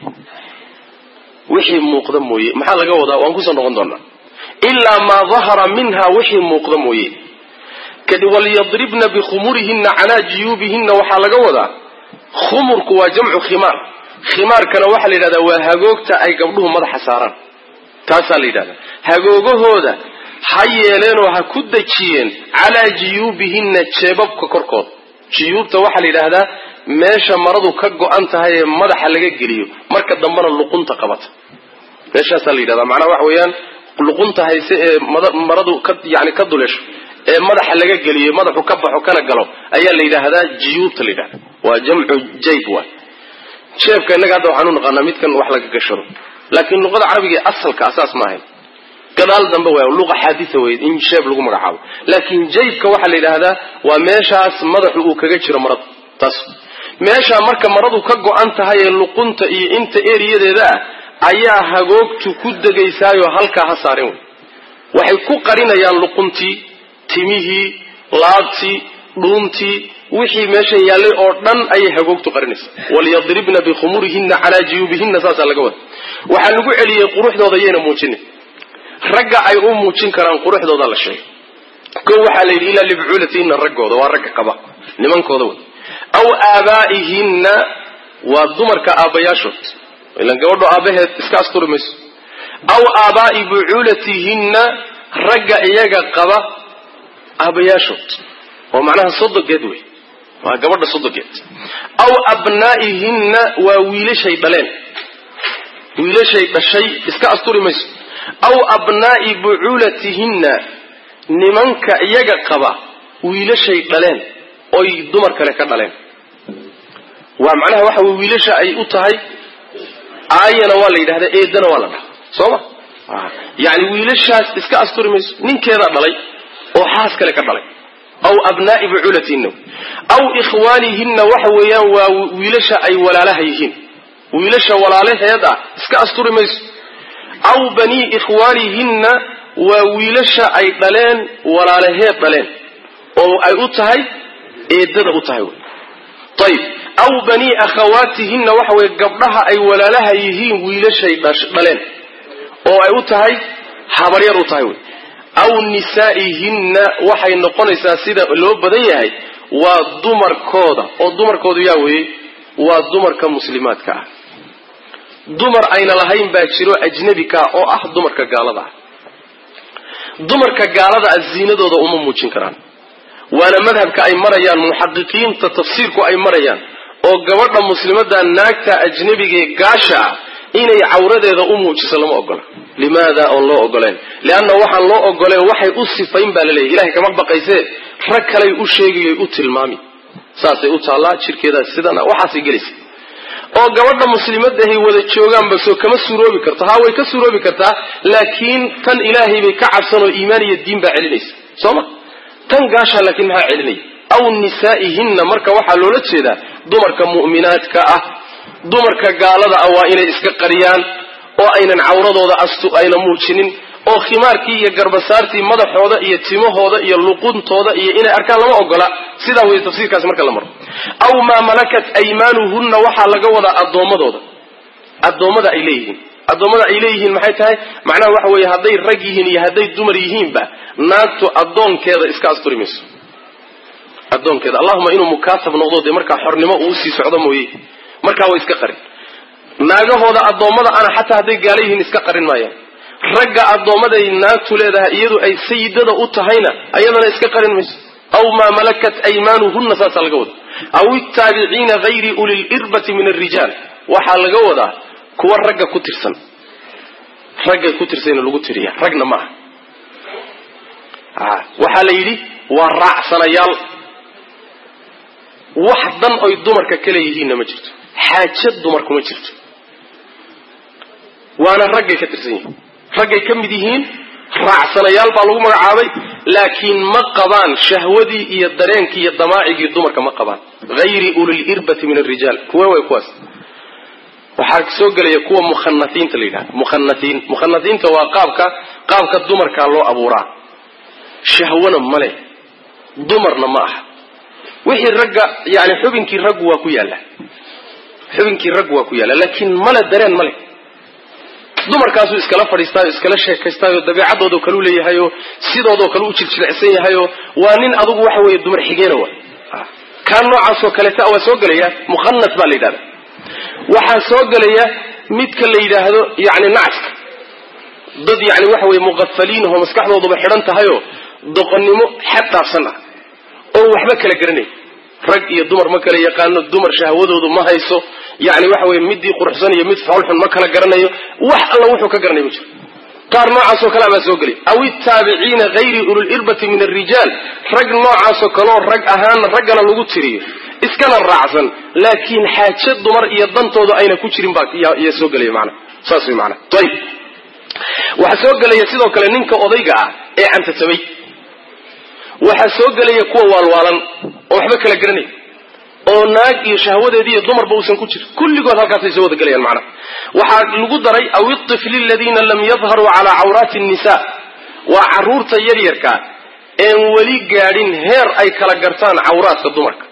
wixii muuqda mooye maxaa laga wadaa waan kusoo noqon doonaa ilaa maa dahara minha wixii muuqda mooye kadib walyadribna bikhumurihinna calaa juyuubihinna waxaa laga wadaa khumurku waa jamcu khimaar khimaarkana waxaa la yidhahdaa waa hagoogta ay gabdhuhu madaxa saaraan taasaa la yidhahdaa hagoogahooda ha yeeleenoo ha ku dejiyeen calaa juyuubihinna jeebabka korkooda juyuubta waxaa la yidhaahdaa meesha maradu ka go-an tahay ee madaxa laga geliyo marka dambena luqunta qabata meeshaasaa la yidhahdaa macnaha waxa weeyaan luqunta hayse ee maradu ka yani ka duleesho ee madaxa laga geliyo madaxu ka baxo kana galo ayaa la yidhaahdaa juyuubta la yidhahda waa jamcu jayb waay jeebka innaga hadda waxaan u naqaanaa midkan wax laga gashado laakiin luqada carabiga ee asalka asaas ma ahayn gadaal dambe waa luqa xaaditha wey in sheeb lagu magacaabo laakiin jaybka waxaa la yidhaahdaa waa meeshaas madaxu uu kaga jiro marada taas meeshaa marka maradu ka go-an tahay ee luqunta iyo inta eriyadeeda ah ayaa hagoogtu ku degaysaayoo halkaa ha saaren wey waxay ku qarinayaan luquntii timihii laabtii dhuuntii wixii meeshan yaallay oo dhan ayay hagoogtu qarinaysa walyadribna bikhumurihinna calaa juyuubihinna saasaa laga wada waxaa lagu celiyey quruxdooda yayna muujinin ragga ay u muujin karaan quruxdooda la sheegay ko waxaa la yidhi ilaa libcuulatihinna raggooda waa ragga qaba nimankooda wey aw aabaa'ihinna waa dumarka aabbayaashood ilan gabadho aabbaheed iska asturi mayso aw aabaa'i bucuulatihinna ragga iyaga qaba aabbayaashood oo macnaha sodogeed wey waa gabadha sodogeed aw abnaa'ihinna waa wiilashay dhaleen wiilashay dhashay iska asturi mayso aw abnaa'i bucuulatihinna nimanka iyaga qaba wiilashay dhaleen oy dumar kale ka dhaleen waa macnaha waxa wey wiilasha ay u tahay aayana waa la yidhahdaa eedana waa la dhaha soo ma yani wiilashaas iska asturi mayso ninkeedaa dhalay oo xaas kale ka dhalay aw abnaa'i bucuulatihinna aw ikhwaanihinna waxa weeyaan waa wiilasha ay walaalaha yihiin wiilasha walaalaheed ah iska asturi mayso aw banii ikhwaanihinna waa wiilasha ay dhaleen walaalaheed dhaleen oo ay u tahay eedada u tahay wy ayib aw banii akhawaatihinna waxa weye gabdhaha ay walaalaha yihiin wiilashay dhaleen oo ay u tahay habaryar u tahay wy aw nisaa'ihinna waxay noqonaysaa sida loo badan yahay waa dumarkooda oo dumarkoodu yaa weeye waa dumarka muslimaadka ah dumar ayna lahayn baa jiro ajnabi kaa oo ah dumarka gaalada ah dumarka gaalada ah ziinadooda uma muujin karaan waana madhabka ay marayaan muxaqiqiinta tafsiirku ay marayaan oo gabadha muslimada naagta ajnabigee gaasha ah inay cawradeeda u muujiso lama ogola limaada oon loo ogoleen leanna waxaan loo ogoleen waxay u sifayn baa laleeyahy ilahay kama baqaysee rag kaley u sheegayoy u tilmaami saasay u taallaa jirkeedaa sidana waxaasay gelaysa oo gabadha muslimadahay wada joogaanba soo kama suroobi karto haa way ka suroobi kartaa laakiin tan ilaahay bay ka cabsanoo iimaan iyo diin baa celinaysa soo ma tan gaashaa laakiin maxaa celinaya aw nisaa'ihinna marka waxaa loola jeedaa dumarka mu'minaadka ah dumarka gaalada ah waa inay iska qariyaan oo aynan cawradooda astu ayna muujinin oo khimaarkii iyo garbasaartii madaxooda iyo timahooda iyo luquntooda iyo inay arkaan lama ogola sidaa wey tafsiirkaasi marka la maro aw maa malakat aymaanuhunna waxaa laga wadaa addoommadooda addoommada ay leeyihiin addoommada ay leeyihiin maxay tahay macnaha waxa weeye hadday rag yihiin iyo hadday dumar yihiinba naagtu addoonkeeda iska asturi mayso addoonkeeda allahuma inuu mukaatab noqdo dee markaa xornimo uu usii socdo mooye markaa way iska qarin naagahooda addoommada ana xataa hadday gaala yihiin iska qarin maayaan ragga addoommaday naagtu leedahay iyadu ay sayidada u tahayna ayadana iska qarin mayso aw maa malakat aymaanuhunna saasaa laga wada aw ittaabiciina hayri ulilirbati min alrijaal waxaa laga wadaa kuwa ragga ku tirsan raggay ku tirsayna lagu tiriya ragna ma aha waxaa la yidhi waa raacsanayaal wax dan oy dumarka ka leeyihiinna ma jirto xaaja dumarku ma jirto waana raggay ka tirsan yihiin raggay ka mid yihiin raacsanayaal baa lagu magacaabay laakiin ma qabaan shahwadii iyo dareenkii iyo damaacigii dumarka ma qabaan hayri ulilirbati min alrijaal kuwa way kuwaas waxaa soo gelaya kuwa mukhanatiinta la yidhahda mukhanatiin mukhanatiinta waa qaabka qaabka dumarkaa loo abuuraa shahwana male dumarna ma aha wixii ragga yani xubinkii raggu waa ku yaalla xubinkii raggu waa ku yaalla laakiin male dareen male dumarkaasuu iskala fadhiistaayo iskala sheekaystaayo dabeecadoodo kaleu leeyahayoo sidoodoo kale u jiljilcsan yahayoo waa nin adugu waxa weeye dumar xigeena wa kaan noocaasoo kaleta waa soo gelaya mukhanat baa la yidhahda waxaa soo gelaya midka la yidhaahdo yani nacska dad yani waxa weye muqafaliin oo maskaxdooduba xidhan tahayoo doqonnimo xad dhaafsan ah oo waxba kala garanay rag iyo dumar ma kala yaqaano dumar shahwadoodu ma hayso yani waxa weye midii quruxsan iyo mid foolxun ma kala garanayo wax alla wuxuu ka garanay ma jiro qaar noocaasoo kale baa soo gelay aw ittaabiciina hayri ulilirbati min alrijaal rag noocaasoo kaleoo rag ahaana raggana lagu tiriyo iskana raacsan laakiin xaaje dumar iyo dantooda ayna ku jirin baa soo gelaya mana saas way maana ayib waxaa soo gelaya sidoo kale ninka odayga ah ee cantatamay waxaa soo gelaya kuwa waalwaalan oo waxba kala garanay oo naag iyo shahwadeedi iyo dumarba uusan ku jirin kulligood halkaasay soo wada gelayaan macnaha waxaa lagu daray aw itifli aladiina lam yadharuu calaa cawraati nisa waa caruurta yaryarka een weli gaadhin heer ay kala gartaan cawraadka dumarka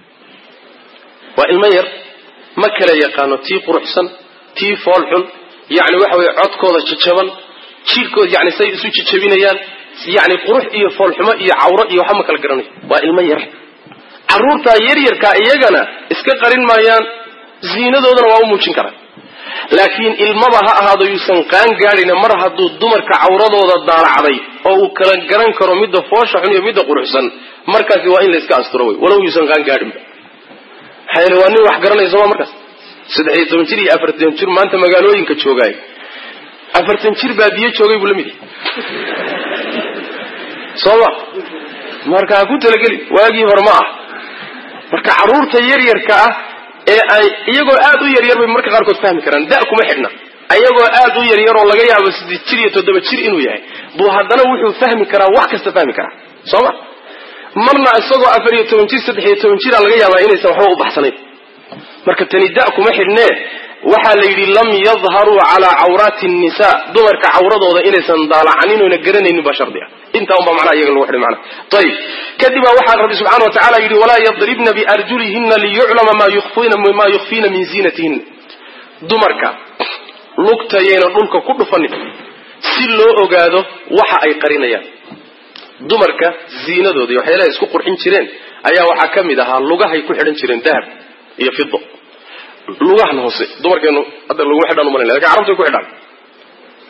waa ilmo yar ma kala yaqaano tii quruxsan tii foolxun yani waxa weye codkooda jajaban jirkooda yani say isu jajabinayaan yani qurux iyo foolxumo iyo cawro iyo waxba ma kala garanayo waa ilmo yar caruurtaa yaryarkaa iyagana iska qarin maayaan ziinadoodana waa u muujin karaan laakiin ilmaba ha ahaado yuusan qaan gaadhina mar hadduu dumarka cawradooda daalacday oo uu kala garan karo midda foosha xun iyo midda quruxsan markaasi waa in la iska asturo wey walow yuusan qaan gaadhinba maxaa yeele waa nin wax garanaya sooma markaas saddex iyo toban jir iyo afartan jir maanta magaalooyinka joogaay afartan jir baadiye joogay buu la mid yahay sooma marka ha ku talageli waagii hore ma ah marka carruurta yaryarka ah ee ay iyagoo aad u yaryar bay marka qaarkood fahmi karaan da kuma xidhna ayagoo aad u yaryar oo laga yaabo siddeed jir iyo toddoba jir inuu yahay buu haddana wuxuu fahmi karaa wax kasta fahmi karaa sooma marna isagoo afar iyo toban jir saddex iyo toban jira laga yaabaa inaysan waxba u baxsanayn marka tani da kuma xidhnee waxaa la yidhi lam yadharuu calaa cawraati nisa dumarka cawradooda inaysan daalacanin oyna garanaynin baa shardi ah intaa unbaa macnaha iyaga lagu xidhay macnaha ayib kadib baa waxaa rabbi subxana wa tacala yidhi walaa yadribna biarjulihina liyuclama maa yukhfina maa yukhfiina min ziinatihinna dumarka lugtayayna dhulka ku dhufanin si loo ogaado waxa ay qarinayaan dumarka ziinadooda iyo waxyaalaha isku qurxin jireen ayaa waxaa ka mid ahaa lugahay ku xidhan jireen dahab iyo fido lugahan hoose dumarkeenu hadda laguma xidhaan umalay lakin carabtay ku xidhaan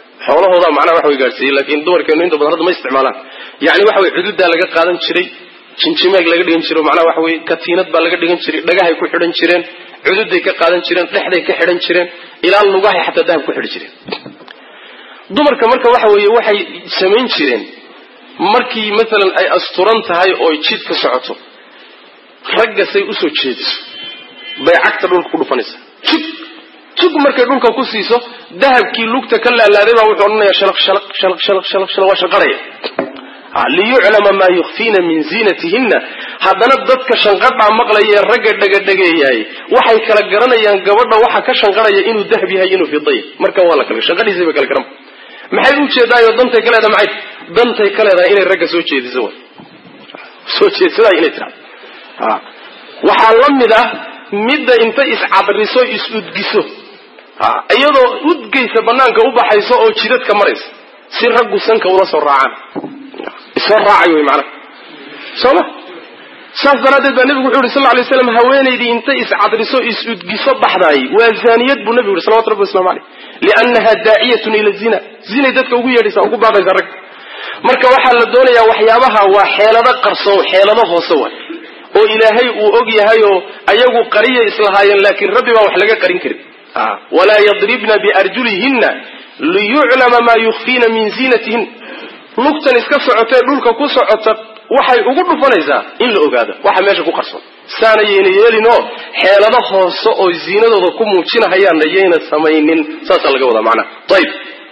xoolahooda macnaha wax way gaadhsiiyey laakiin dumarkeenu inta badan hadda ma isticmaalaan yani waxa way cududaa laga qaadan jiray jinjimeeg laga dhigan jiro macnaha waxa weye katiinad baa laga dhigan jiray dhagahay ku xidhan jireen cududay ka qaadan jireen dhexday ka xidhan jireen ilaa lugahay xataa dahab ku xidhi jireen dumarka marka waxa weeye waxay samayn jireen markii maalan ay asturan tahay oo jid ka socoto ragga say usoo jeediso bay cagta dhulka ku dhufanaysaa jug jug markay dhulka ku siiso dahabkii lugta ka laalaaday baa wuxuu odhanaya shalaq shalaq shalaq shalaq shalaq shalaq waa shanqaraya liyuclama maa yukfiina min ziinatihinna haddana dadka shanqadhaa maqlaya ee ragga dhegadhegeeyaay waxay kala garanayaan gabadha waxa ka shanqaraya inuu dahab yahay inuu fiday marka waa la kala shanqadhiisay bay kala garan maxay u jeedaayo dantay ka leedahay maxay dantay ka leedahay inay ragga soo jeediso way soo jeedsadaa inay tirahdo waxaa la mid ah midda inta iscadriso is-udgiso iyadoo udgaysa banaanka u baxayso oo jidadka maraysa si raggu sanka ula soo raacaan isoo raacay wey macnaha soo ma saas daraaddeed baa nebigu wuxu yhi sal lay slam haweenaydii inta iscadriso is-udgiso baxdaay waa zaaniyad buu nebigu yhi salawatu rabbi waslamu aleyh liannaha daaciyatun ila zina zinay dadka ugu yeedhaysaa ugu baaqaysa rag marka waxaa la doonayaa waxyaabaha waa xeelado qarso xeelado hoose waay oo ilaahay uu og yahay oo ayagu qariya islahaayeen laakiin rabbi baa wax laga qarin karin walaa yadribna biarjulihinna liyuclama maa yukfiina min ziinatihin lugtan iska socotee dhulka ku socota waxay ugu dhufanaysaa in la ogaado waxa meesha ku qarsoon saana yayna yeelinoo xeelado hoose oo ziinadooda ku muujinahayaanna yayna samaynin saasaa laga wadaa macnaha ayib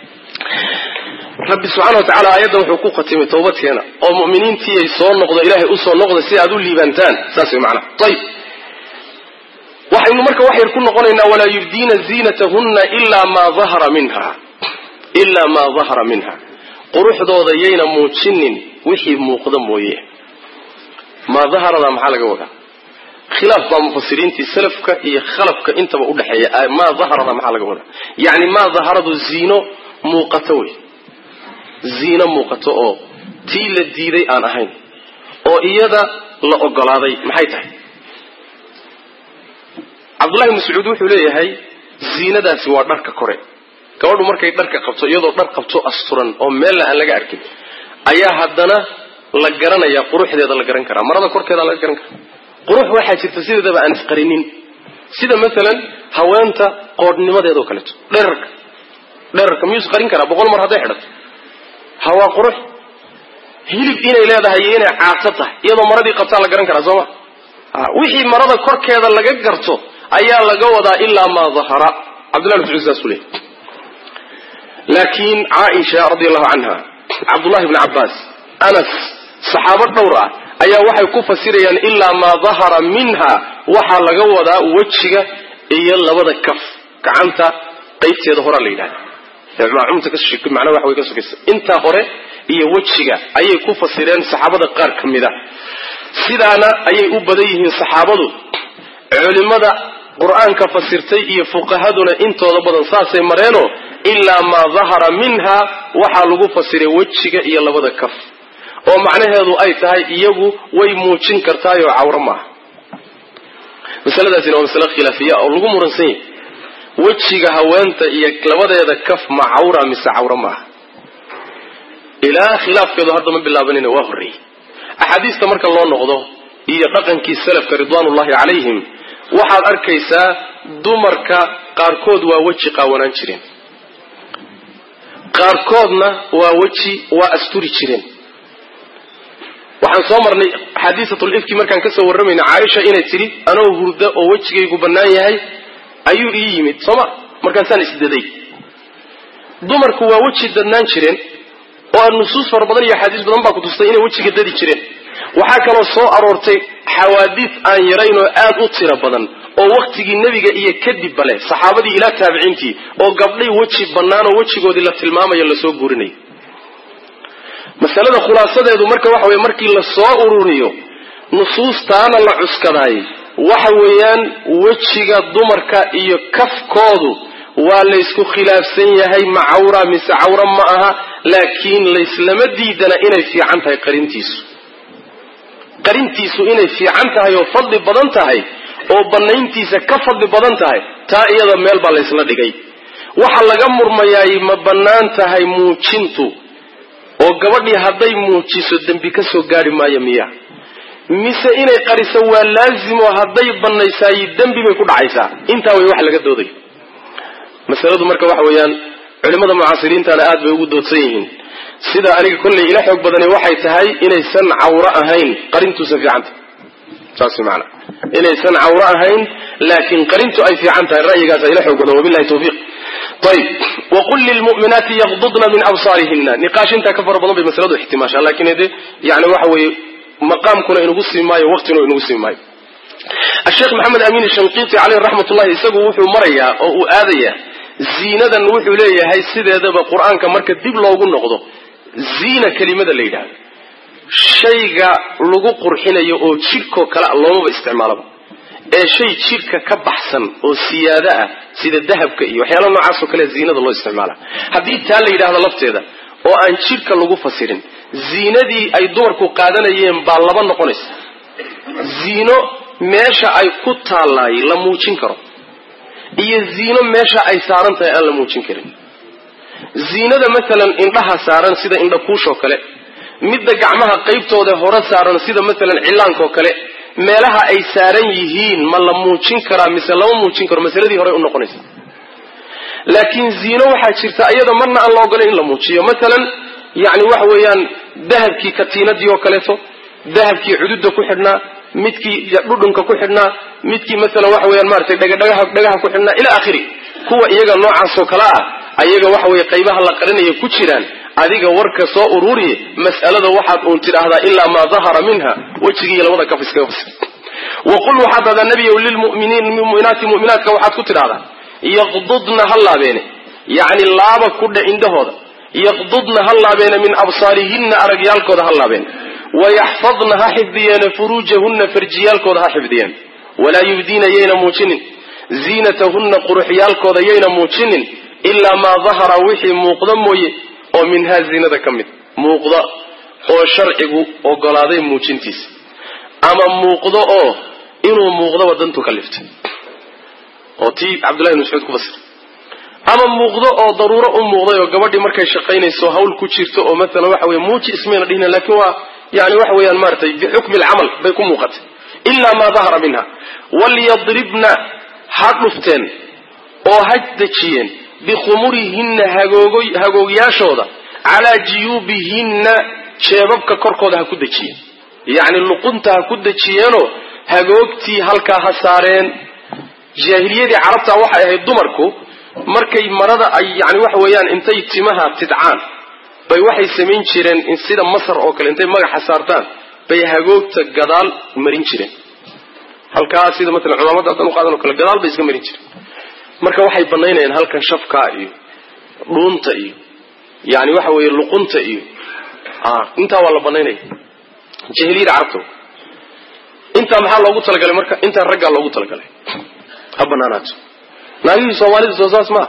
rabbi subxana watacala aayaddan wuxuu ku khatimay tawbadkeena oo mu'miniintii ay soo noqdo ilaahay usoo noqda si aad u liibaantaan saas way macnaha ayib waxaynu marka waxayr ku noqonaynaa walaa yubdiina ziinatahunna ilaa maa dahara minha ilaa maa dahara minha quruxdooda yayna muujinin wixii muuqda mooye maa daharada maxaa laga wadaa khilaaf baa mufasiriintii salafka iyo khalafka intaba udhexeeya maa daharada maxaa laga wadaa yacni maa daharadu ziino muuqato wey ziino muuqato oo tii la diiday aan ahayn oo iyada la ogolaaday maxay tahay cabdullahi mascuud wuxuu leeyahay ziinadaasi waa dharka kore gabadhu markay dharka qabto iyadoo dhar qabto asturan oo meella aan laga arkin ayaa haddana la garanayaa quruxdeeda la garan karaa marada korkeeda laga garan karaa qurux waxaa jirta sideedaba aan isqarinin sida maalan haweenta qoodhnimadeedao kaleeto dherarka dherarka miyuu isqarin karaa boqol mar hadday xidhato hawaa qurux hilib inay leedahay iyo inay caato tahay iyadoo maradii qabtaa la garan karaa sooma wixii marada korkeeda laga garto ayaa laga wadaa ilaa maa dahara cabdullahi mascuud saasuu leeyay laakiin caaisha radi allahu canha cabdullahi bni cabbaas anas saxaabo dhowr ah ayaa waxay ku fasirayaan ilaa maa dahara minha waxaa laga wadaa wejiga iyo labada kaf gacanta qaybteeda horaa la yidhahda macnaa waxa way ka sokaysa intaa hore iyo wejiga ayay ku fasireen saxaabada qaar ka mid a sidaana ayay u badan yihiin saxaabadu culimada qur-aanka fasirtay iyo fuqahaduna intooda badan saasay mareenoo ilaa maa dahara minha waxaa lagu fasiray wejiga iyo labada kaf oo macnaheedu ay tahay iyagu way muujin kartaayoo cawro maaha masaladaasina waa masale khilaafiya oo lagu muransan yahay wejiga haweenta iyo labadeeda kaf ma cawra mise cawro maaha ilaa khilaafkeedu hadda ma bilaabanina waa horreeyey axaadiista marka loo noqdo iyo dhaqankii salafka ridwaanullahi calayhim waxaad arkaysaa dumarka qaarkood waa weji qaawanaan jireen qaarkoodna waa weji waa asturi jireen waxaan soo marnay xadiisatul ifki markaan kasoo warramayna caaisha inay tidhi anoo hurda oo wejigaygu bannaan yahay ayuu ii yimid sooma markaasaan isdaday dumarku waa weji dadnaan jireen oo nusuus fara badan iyo axaadiis badan baa ku tustay inay wejiga dadi jireen waxaa kaloo soo aroortay xawaadiis aan yarayn oo aad u tiro badan oo waktigii nebiga iyo kadibba leh saxaabadii ilaa taabiciintii oo gabdhay weji bannaan oo wejigoodii la tilmaamayo lasoo guurinayo masalada khulaasadeedu marka waxa weye markii la soo ururiyo nusuustaana la cuskadaay waxa weeyaan wejiga dumarka iyo kafkoodu waa laysku khilaafsan yahay ma cawra mise cawra ma aha laakiin layslama diidana inay fiican tahay qarintiisu qarintiisu inay fiican tahay oo fadli badan tahay oo bannayntiisa ka fadli badan tahay taa iyada meel baa laysla dhigay waxa laga murmayaay ma bannaan tahay muujintu oo gabadhii hadday muujiso dembi ka soo gaari maayo miya mise inay qariso waa laazimo hadday banaysaay dembi bay ku dhacaysaa intaa way wax laga dooday masaladu marka waxa weeyaan culimada mucaasiriintana aad bay ugu doodsan yihiin sida aniga kollay ila xoog badani waxay tahay inaysan cawro ahayn qarintuusa fiicanta saas maana inaysan cawro ahayn laakiin qarintu ay fiican tahay ra'yigaasa ila xoog badan wabilahi tawfiiq ayb waqul lilmu'minaati yaqdudna min absaarihina niqaashintaa ka fara badan bay masaladu ixtimaashaa laakiin de yani waxa weeye maqaamkuna inugu sii maayo waqtina inugu sii maayo asheekh maxamed amiin shanqiiti caleyh raxmat ullahi isagu wuxuu marayaa oo uu aadayaa ziinadan wuxuu leeyahay sideedaba qur-aanka marka dib loogu noqdo ziina kelimada la yidhaahdo shayga lagu qurxinayo oo jidhkoo kale loomaba isticmaalaba ee shay jidhka ka baxsan oo siyaado ah sida dahabka iyo waxyaala noocaasoo kale ziinada loo isticmaala haddii taa la yidhahdo lafteeda oo aan jidhka lagu fasirin ziinadii ay dumarku qaadanayeen baa laba noqonaysa ziino meesha ay ku taalaay la muujin karo iyo ziino meesha ay saaran tahay aan la muujin karin ziinada masalan indhaha saaran sida indha kuushoo kale midda gacmaha qaybtooda hore saaran sida masalan cillaankaoo kale meelaha ay saaran yihiin ma la muujin karaa mise lama muujin karo masaladii horey u noqonaysa laakiin ziino waxaa jirta iyada marna aan la ogolayn in la muujiyo masalan yani waxa weeyaan dahabkii katiinadii oo kaleeto dahabkii cududa ku xidhnaa midkii dhudhunka ku xidhnaa midkii masalan waxa weyaan maratay dhagadhagaha dhagaha ku xidhnaa ila akhiri kuwa iyaga noocaasoo kale ah ayaga waxa weye qaybaha la qarinaya ku jiraan adiga warka soo ururiye mas'alada waxaad uun tidhaahdaa ilaa maa dahara minha wejigiiyo labada kaf iskaga fasir waqul waxaad dhahdaa nebiyow lilmuminiin muminaati mu'minaatka waxaad ku tidhahdaa yaqdudna ha laabeene yacni laaba ku dhe indhahooda yaqdudna ha laabeene min absaarihinna aragyaalkooda ha laabeene wayaxfadna ha xifdiyeene furuujahunna farjiyaalkooda ha xifdiyeen walaa yubdiina yayna muujinin ziinatahunna quruxyaalkooda yayna muujinin ilaa maa dahara wixii muuqda mooye oo minhaa ziinada ka mid muuqda oo sharcigu ogolaaday muujintiisa ama muuqdo oo inuu muuqdaba dantu ka liftay oo tii cabdullahi ibn mascuud ku fasir ama muuqdo oo daruuro u muuqday oo gabadhii markay shaqaynayso hawl ku jirto oo maalan waxa weye muuji ismayna dhihina laakiin waa yani waxa weeyaan maaratay bixukmi alcamal bay ku muuqatay ilaa maa dahara minha walyadribna ha dhufteen oo ha dejiyeen bikhumurihinna hagoogyaashooda calaa jiyuubihinna jeebabka korkooda ha ku dejiyeen yacni luqunta ha ku dejiyeenoo hagoogtii halkaa ha saareen jaahiliyadii carabta waxay ahayd dumarku markay marada ay yani waxa weeyaan intay timaha tidcaan bay waxay samayn jireen sida masar oo kale intay magaxa saartaan bay hagoogta gadaal marin jireen halkaa sida maalan cumaamada hadan uqaadan o kale gadaal bay iska marin jireen marka waxay banaynayaan halkan shafkaa iyo dhuunta iyo yani waxa weeye luqunta iyo intaa waa la banaynaya jahiliyada carabta intaa maxaa loogu talagalay marka intaa raggaa loogu talagalay ha banaanaato naagihii soomaalida soo saas maa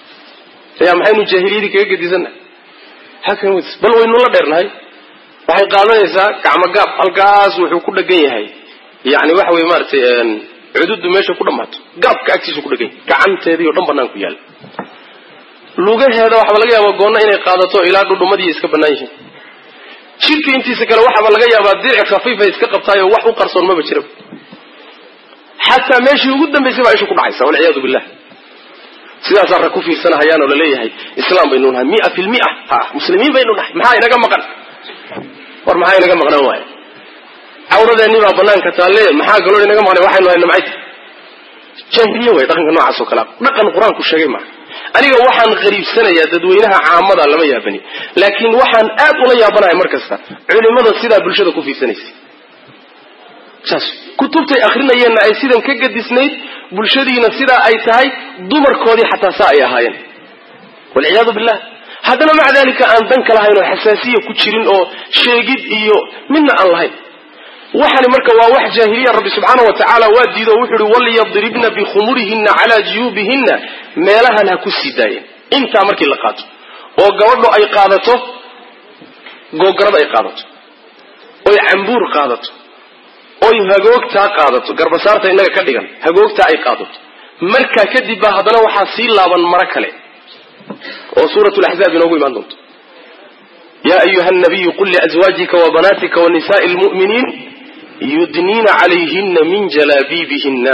ya maxaynu jaahiliyadii kaga gedisanna hakan bal waynu la dheernahay waxay qaadanaysaa gacmo gaab halkaas wuxuu ku dhegan yahay yani waxa weye maaratay cududu meesha ku dhammaato gaabka agtiisu ku dhegan yahay gacanteedii o dhan banaan ku yaalla lugaheeda waxaaba laga yaabaa goonna inay qaadato ilaa dhudhumadii iska bannaan yihiin jidhka intiisa kale waxaaba laga yaabaa diric khafiifay iska qabtaayoo wax u qarsoon maba jira xataa meeshii ugu dambaysay baa isha ku dhacaysa walciyaadu billah sidaasaa rag ku fiirsanahayaan oo laleeyahay islaam baynu nahay mia fi lmia ha muslimiin baynu nahay maxaa inaga maqan war maxaa inaga maqnaan waaya cawradeennii baa banaanka taalle maxaa galool inaga maqnay waxaynu hayna macay jaahiliye way dhaqanka noocaas oo kalea dhaqan qur-aanku sheegay maaha aniga waxaan qariibsanayaa dadweynaha caamada lama yaabani laakiin waxaan aad ula yaabanahay mar kasta culimada sidaa bulshada ku fiirsanaysa saas kutubtay akrinayeenna ay sidan ka gadisnayd bulshadiina sidaa ay tahay dumarkoodii xataa saa ay ahaayeen walciyaadu billah haddana maca dalika aan dan ka lahayn oo xasaasiya ku jirin oo sheegid iyo midna aan lahayn waxani marka waa wax jaahiliya rabbi subxaana wa tacaala waa diido o wuxu uhi walyadribna bikhumurihinna calaa juyuubihinna meelahan ha ku sii daayeen intaa markii la qaato oo gabadho ay qaadato googarad ay qaadato oy cambuur qaadato oy hagoogtaa qaadato garbasaarta innaga ka dhigan hagoogtaa ay qaadato markaa kadib baa haddana waxaa sii laaban maro kale oo suurat laxzaab inoogu imaan doonto yaa ayuha nabiyu qul liazwaajika wa banaatika wa nisaai lmu'miniin yudniina calayhina min jalaabiibihina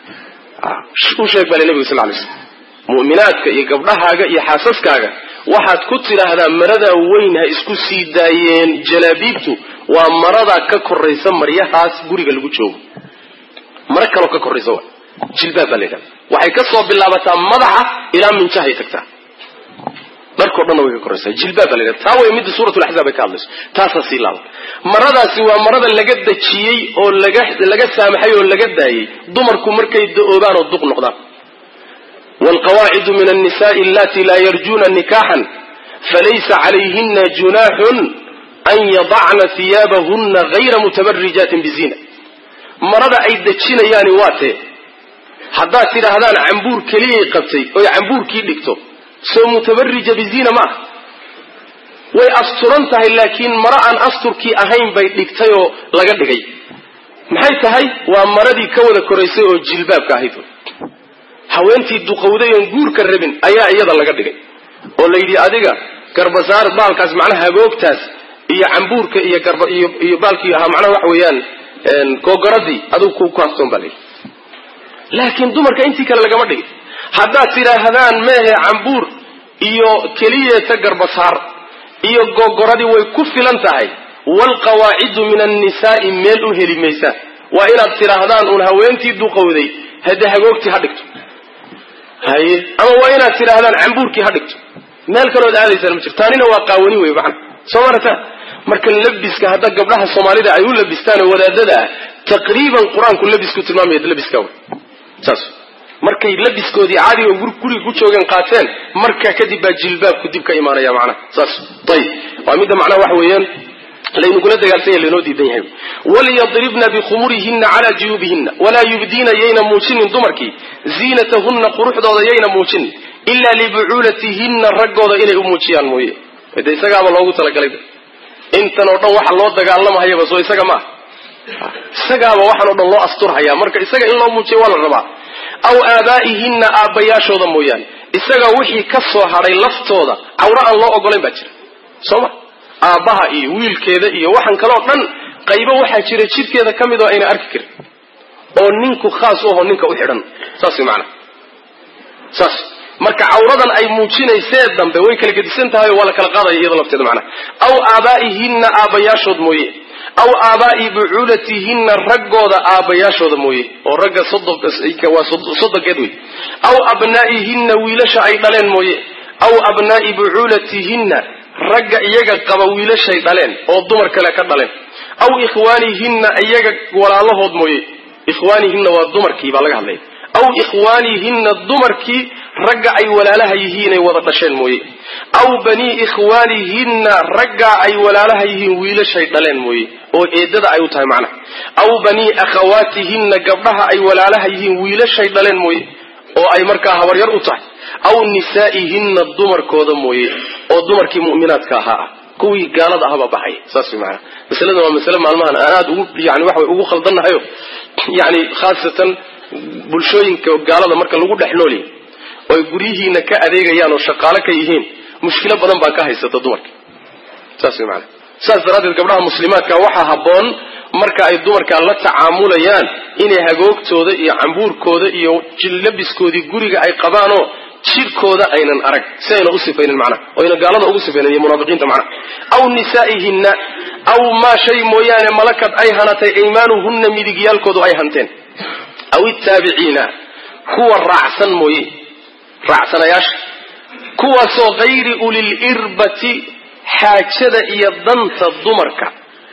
u sheeg bale nebiga sal lay slam mu'minaadka iyo gabdhahaaga iyo xaasaskaaga waxaad ku tidhaahdaa maradaa weyn ha isku sii daayeen jalaabiibtu waa maradaa ka koraysa maryahaas guriga lagu joogo maro kaloo ka koraysa wa jilbaab baa la yidhahda waxay ka soo bilaabataa madaxa ilaa minjahay tagtaa dharkao dhanna way ka koraysaa jilbaab baa la yidhahda taa way midda suurat laxzaab ay ka hadlayso taasaa sii laaban maradaasi waa marada laga dajiyey oo laga laga saamaxay oo laga daayey dumarku markay da-oobaan oo duq noqdaan waalqawaacidu min annisa'i allati laa yarjuna nikaxan falaysa calayhina junaaxun an yadacna hiyaabahuna gayra mutabarijaatin bizina marada ay dejinayaani waa tee haddaad tidhaahdaan cambuur keliyay qabtay oy cambuurkii dhigto soo mutabarija biziina ma ah way asturan tahay laakiin maro aan asturkii ahayn bay dhigtay oo laga dhigay maxay tahay waa maradii ka wada koraysay oo jilbaabka ahayd haweentii duqowday oon guurka rabin ayaa iyada laga dhigay oo la yidhi adiga garbasaar baalkaas macnaha hagoogtaas iyo cambuurka iyo garba iyo iyo baalkii ahaa macnaha waxa weeyaan googoradii adigu ku kaastoon baa layidhi laakiin dumarka intii kale lagama dhigin haddaad tidhaahdaan meehe cambuur iyo keliyeeta garbasaar iyo googoradii way ku filan tahay waalqawaacidu min annisaa'i meel u heli maysaan waa inaad tidhaahdaan uun haweentii duqowday hade hagoogtii ha dhigto haye ama waa inaad tidhaahdaan cambuurkii ha dhigto meel kalood aadaysaan ma jirto taanina waa qaawani wey macana soo marata marka labiska hadda gabdhaha soomaalida ay u labistaan oo wadaadada ah taqriiban qur-aanku labisku tilmaamaya labiska wey saas markay labiskoodii caadiga guriga ku joogeen qaateen markaa kadib baa jilbaabku dib ka imaanaya macnaha saas ayib waa midda macnaha waxa weeyaan laynugula dagaalsanya laynoo diidan yahay walyadribna bikhumurihina calaa juyuubihina walaa yubdiina yayna muujinin dumarkii ziinatahunna quruxdooda yayna muujinin ilaa libucuulatihinna raggooda inay u muujiyaan mooye de isagaaba loogu talagalay intan oo dhan waxa loo dagaalamahayaba soo isaga ma ah isagaaba waxaan oo dhan loo asturhaya marka isaga in loo muujiyo waa la rabaa aw aabaa'ihinna aabbayaashooda mooyaane isaga wixii ka soo hadhay laftooda cawro aan loo ogolayn baa jira soo ma aabbaha iyo wiilkeeda iyo waxaan kaleo dhan qaybo waxaa jira jidhkeeda ka mid oo ayna arki karin oo ninku khaas u aho ninka u xidhan saas way macanaha saas marka cawradan ay muujinaysee dambe way kala gedisan tahay oo waa la kala qaadaya iyada lafteeda macnaha aw aabaa'ihinna aabbayaashood mooye aw aabaa'i bucuulatihinna raggooda aabbayaashooda mooye oo ragga waa soddonkeed wey aw abnaa'ihinna wiilasha ay dhaleen mooye aw abnaa'i bucuulatihinna ragga iyaga qaba wiilashay dhaleen oo dumar kale ka dhaleen aw ikhwaanihinna iyaga walaalahood mooye ikhwaanihinna waa dumarkii baa laga hadlaya aw ikhwaanihinna dumarkii ragga ay walaalaha yihiinay wada dhasheen mooye aw banii ikhwaanihinna raggaa ay walaalaha yihiin wiilashay dhaleen mooye oo eedada ay u tahay macnaha aw banii akhawaatihinna gabdhaha ay walaalaha yihiin wiilashay dhaleen mooye oo ay markaa habaryar u tahay aw nisaa'ihinna dumarkooda mooye oo dumarkii mu'minaadka ahaa ah kuwii gaalada ahbaa baxaya saas way maanaa masaladan waa masale maalmahan aan aada ugu yani waxa way ugu khaldannahayo yani khaasatan bulshooyinka gaalada marka lagu dhex noolyahy oo ay guryihiina ka adeegayaan oo shaqaalo ka yihiin mushkilo badan baa ka haysata dumarka saas way maanaa saas daraaddeed gabdhaha muslimaadka waxaa habboon marka ay dumarka la tacaamulayaan inay hagoogtooda iyo cambuurkooda iyo labiskoodii guriga ay qabaanoo jidhkooda aynan arag si ayna u sifaynin macnaha oo ayna gaalada ugu sifaynin iyo munaafiqiinta macnaha aw nisaa'ihinna aw maa shay mooyaane malakad ay hanatay aymaanuhunna midigyaalkoodu ay hanteen aw ittaabiciina kuwa raacsan mooye raacsanayaasha kuwaasoo hayri ulil irbati xaajada iyo danta dumarka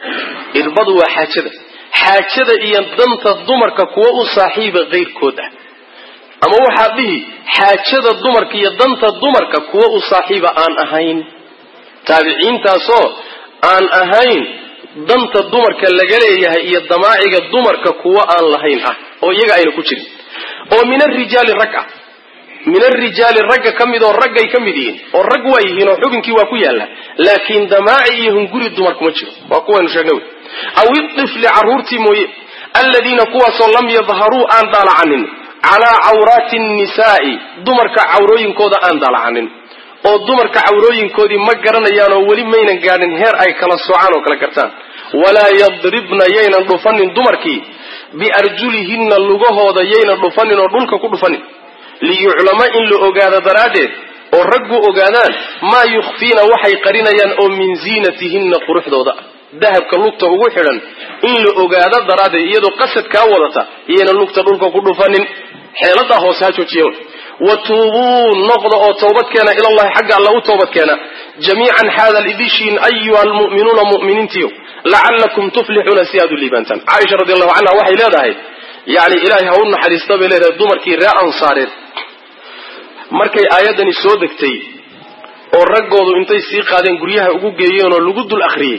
irbadu waa xaajada xaajada iyo danta dumarka kuwa u saaxiiba kayrkood ah ama waxaad dhihi xaajada dumarka iyo danta dumarka kuwa u saaxiiba aan ahayn taabiciintaasoo aan ahayn danta dumarka laga leeyahay iyo damaaciga dumarka kuwa aan lahayn ah oo iyaga ayna ku jirin oo min arijaali rag ah min arijaali ragga ka mid oo raggay ka mid yihiin oo rag waa yihiin oo xubinkii waa ku yaalla laakiin damaaci iyo hunguri dumar kuma jiro waa kuwaynu sheegnay wy aw itifli carruurtii mooye alladiina kuwaasoo lam yadharuu aan daalacanin calaa cawraati nnisaa'i dumarka cawrooyinkooda aan daalacanin oo dumarka cawrooyinkoodii ma garanayaan oo weli maynan gaadhin heer ay kala soocaan oo kala gartaan walaa yadribna yaynan dhufanin dumarkii biarjulihinna lugahooda yaynan dhufanin oo dhulka ku dhufanin liyuclama in la ogaado daraaddeed oo raggu ogaadaan maa yukhfiina waxay qarinayaan oo min ziinatihinna quruxdooda dahabka lugta ugu xidhan in la ogaado daraaddeed iyadoo qasad kaa wadata iyaynan lugta dhulka ku dhufanin xeeladaa hoose ha joojiya wa tuubuu noqda oo toobadkeena ilallahi xagga alla u toobadkeena jamiican xaadal idishiin ayuha almu'minuuna mu'miniintiyo lacallakum tuflixuuna si aad u liibaantaan caaisha radi allahu canha waxay leedahay yani ilaahay ha u naxariista bay leedahay dumarkii ree ansaareed markay aayaddani soo degtay oo raggoodu intay sii qaadeen guryaha ugu geeyeen oo lagu dul akhriyey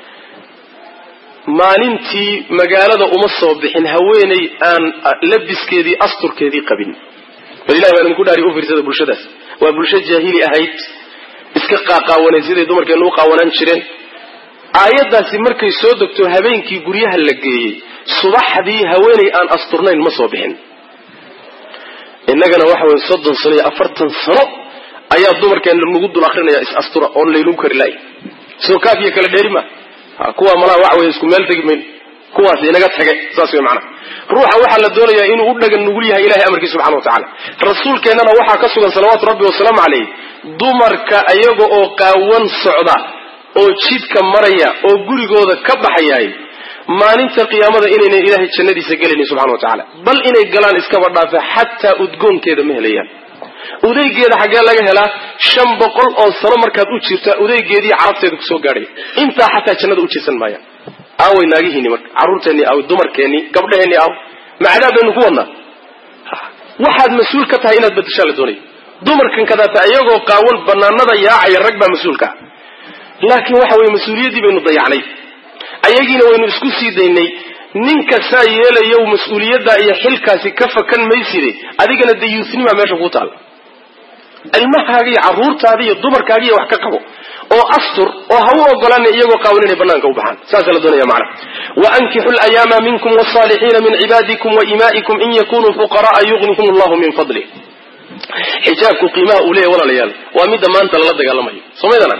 maalintii magaalada uma soo bixin haweeney aan labiskeedii asturkeedii qabin bal ilahi baan idinku dhaari u fiirsada bulshadaas waa bulsho jaahili ahayd iska qaaqaawanay siday dumarkeenu u qaawanaan jireen aayaddaasi markay soo degto habeenkii guryaha la geeyey subaxdii haweeney aan asturnayn ma soo bixin innagana waxa weye soddon sano iyo afartan sano ayaa dumarkeena lagu dul akrinaya is astura oon laynagu kari laay soo kaafiya kala dheeri ma kuwa malaha waxa weye isku meel tegi mayn kuwaas inaga tage saas wey macana ruuxa waxaa la doonayaa inuu u dhagan nugul yahay ilahay amarkiisa subxana wa tacala rasuulkeennana waxaa ka sugan salawaatu rabbi wasalaamu caleyh dumarka iyaga oo qaawan socda oo jidka maraya oo gurigooda ka baxayaay maalinta qiyaamada inaynan ilaahay jannadiisa gelaynin subxana wa tacala bal inay galaan iskaba dhaafe xataa udgoonkeeda ma helayaan udaygeeda xaggee laga helaa shan boqol oo sano markaad u jirta udaygeedii carabteeda kusoo gaadhay intaa xataa jannada u jirsan maayaan aaway naagihiini marka carruurteennii aaw dumarkeennii gabdhaheenii aaw macadaab baynu ku wadnaa waxaad mas-uul ka tahay inaad badashaa la doonaya dumarkan kadaata iyagoo qaawan banaanada yaacaya rag baa mas-uulka ah laakiin waxa weye mas-uuliyaddii baynu dayacnay ayagiina waynu isku sii daynay ninka saa yeelayow mas-uuliyadda iyo xilkaasi ka fakan mayside adigana dee yuusnimaa meesha kuu taalla ilmahaaga iyo carruurtaada iyo dumarkaaga iyo wax ka qabo oo astur oo ha u ogolaana iyagoo qaawan inay banaanka u baxaan saasaa la doonaya macna waankixu layaama minkum wsaalixiina min cibaadikum waimaa'ikum in yakunuu fuqara'a yugnihim allahu min fadlih xijaabku qiimaha uu leeyahy walaalayaal waa midda maanta lala dagaalamayo somaydana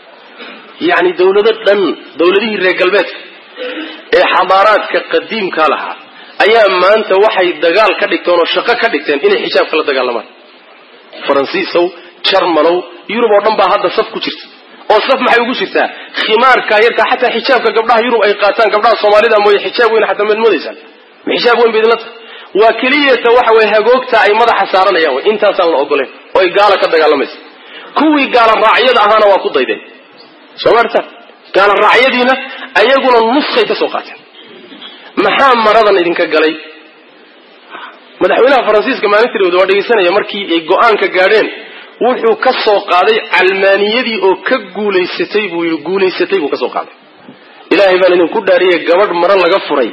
yani dawlado dhan dawladihii reer galbeedka ee xadaaraadka qadiimka lahaa ayaa maanta waxay dagaal ka dhigteen oo shaqo ka dhigteen inay xijaabka la dagaalamaan faransiisow jarmalow yurub oo dhan baa hadda saf ku jirta oo saf maxay ugu jirtaa khimaarka yarka xataa xijaabka gabdhaha yurub ay qaataan gabdhaha soomaalida mooye xijaab weyn xataa maad moodaysaan ma xijaab weyn ba idinla tahay waa keliyata waxa weye hagoogta ay madaxa saaranayaan wey intaasaan la ogoleen oo ay gaala ka dagaalamaysa kuwii gaala raacyada ahaana waa ku daydeen soo maartaan gaala raacyadiina ayaguna nuskay ka soo qaateen maxaa maradan idinka galay madaxweynaha faransiiska maalintiroda waa dhegaysanaya markii ay go-aanka gaadheen wuxuu ka soo qaaday calmaaniyadii oo ka guulaysatay buu yii guulaysatay buu ka soo qaaday ilaahay baan idinku dhaariyay gabadh maro laga furay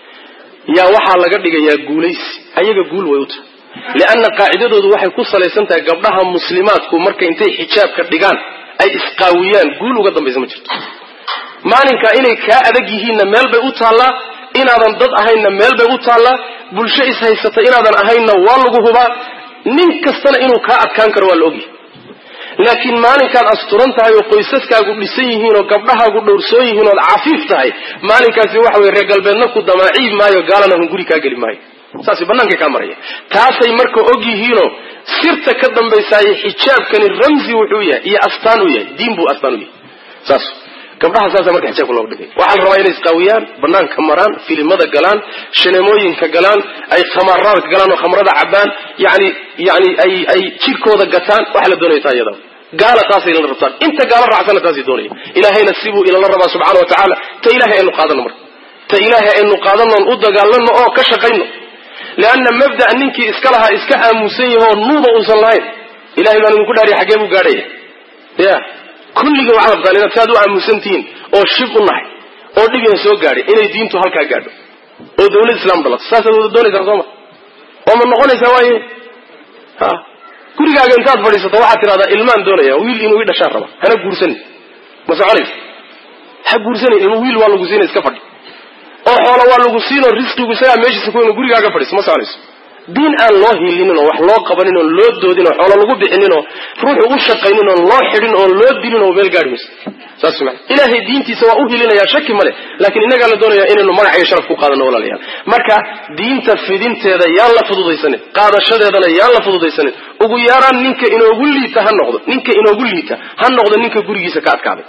yaa waxaa laga dhigayaa guulaysi ayaga guul way u tahay lianna qaacidadoodu waxay ku salaysan tahay gabdhaha muslimaadku marka intay xijaabka dhigaan ay isqaawiyaan guul uga dambaysa ma jirto maalinka inay kaa adag yihiinna meel bay u taallaa inaadan dad ahaynna meel bay u taallaa bulsho ishaysata inaadan ahaynna waa lagu hubaa nin kastana inuu kaa adkaan karo waa la ogyahay laakiin maalinkaad asturan tahay oo qoysaskaagu dhisan yihiin oo gabdhahaagu dhowrsoon yihiin ood cafiif tahay maalinkaasi waxa weye reer galbeedna ku damaaciib maayo gaalana hun guri kaa geli maayo saas bannaankay kaa maraya taasay marka og yihiinoo sirta ka dambaysaaye xijaabkani ramsi wuxuu yahay iyo astaan u yahay diin buu astaan u yahay saas gabdhaha saasa marka xijaabka looga dhigay waxaa la rabaa inay isqaawiyaan banaanka maraan filimada galaan shaneemooyinka galaan ay khamaaraadka galaan oo khamrada cabaan yani yani ay ay jirkooda gataan waxaa la doonaya taa iyada gaala taasay ilala rabtaan inta gaala raacsana taasay doonaya ilaahayna sibuu ilala rabaa subxana wa tacaala ta ilahay aynu qaadano marka ta ilaahay aynu qaadanoon u dagaalano oo ka shaqayno leanna mabda' ninkii iska lahaa iska aamusan yahoo nuuba uusan lahayn ilahay baan idinku dhaariya xaggee buu gaadhaya ya kulligii waxaad rabtaan inaad saad u aamusantihiin oo shib u nahay oo dhibina soo gaadhay inay diintu halkaa gaadho oo dawlad islaam dalato saasaad wada doonaysaa sooma oo ma noqonaysaa waaye ha gurigaaga intaad fadhiisato waxaad tidhahdaa ilmaan doonaya wiil inuu ii dhashaan raba hana guursanin ma soconaysa ha guursanin ilmu wiil waa lagu siina iska fadhi oo xoola waa lagu siinoo risqigu isagaa meeshiisa ku gurigaaga fadhiiso ma soconayso diin aan loo hilinin oo wax loo qabanin oon loo doodin oo xoolo lagu bixinin oo ruux ugu shaqaynin oon loo xidhin oon loo dilin oo meel gaari mayso saas maa ilaahay diintiisa waa u hilinayaa shaki male laakiin innagaa la doonayaa inaynu magac iyo sharaf ku qaadano walaalayaal marka diinta fidinteeda yaan la fududaysanin qaadashadeedana yaan la fududaysanin ugu yaraan ninka inoogu liita ha noqdo ninka inoogu liita ha noqdo ninka gurigiisa ka adkaaday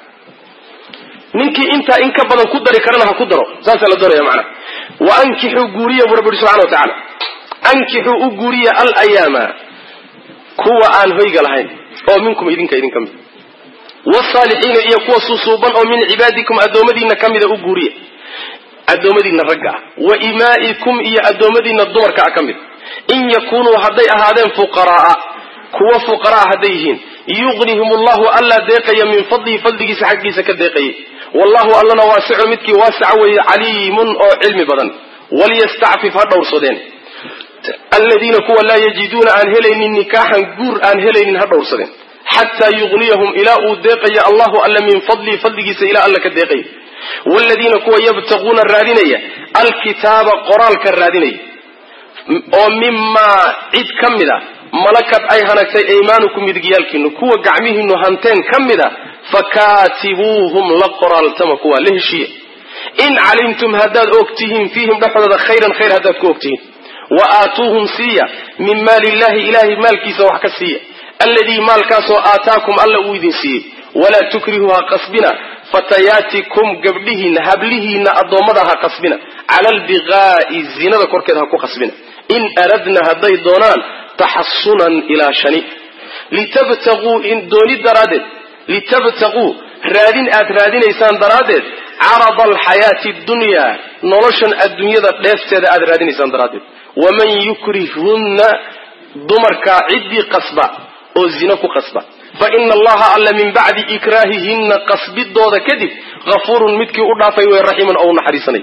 ninkii intaa in ka badan ku dari karana ha ku daro saasaa la doonaya macnaha wa ankixuu guuriya buu rabbi subxana wa tacaala ankixuu u guuriya alayaama kuwa aan hoyga lahayn oo minkum idinka idinka mid wsaalixiina iyo kuwa susuuban oo min cibaadikum addoommadiina ka mida u guuriya addoommadiina ragga ah wa imaa'ikum iyo addoommadiina dumarka ah ka mid in yakunuu hadday ahaadeen fuqaraaa kuwa fuqaraa hadday yihiin yuqnihim allahu allaa deeqaya min fadlihi fadligiisa xaggiisa ka deeqayay wallahu allana waasicun midkii waasaca weeye caliimun oo cilmi badan walyastacfif ha dhowrsadeen aladiina kuwa laa yajiduuna aan helaynin nikaaxan guur aan helaynin ha dhowrsadeen xataa yugniyahum ilaa uu deeqaya allahu alla min fadlihi fadligiisa ilaa alla ka deeqaya wladiina kuwa yabtaquuna raadinaya alkitaaba qoraalka raadinaya oo mimaa cid ka mid a malakad ay hanagtay aymaanukum midigyaalkiinu kuwa gacmihiinu hanteen ka mid a fakaatibuuhum la qoraaltama kuwa la heshiiya in calimtum haddaad og tihiin fiihim dhexdooda khayran khayr haddaad ku og tihiin wa aatuuhum siiya min maali illahi ilahay maalkiisa wax ka siiya alladii maalkaasoo aataakum alla uu idin siiyey walaa tukrihuu ha qasbina fatayaatikum gabdhihiinna hablihiinna addoommada ha qasbina cala albiqaa'i zinada korkeeda ha ku qasbina in aradna hadday doonaan taxasunan ilaa shani litabtaquu dooni daraaddeed litabtaquu raadin aad raadinaysaan daraaddeed carada alxayaati dunyaa noloshan adduunyada dheefteeda aad raadinaysaan daraaddeed waman yukrihhunna dumarkaa ciddii qasba oo zino ku qasba fa ina allaha alla min bacdi ikraahihinna qasbidooda kadib hafuurun midkii u dhaafay wey raximan oo u naxariisanay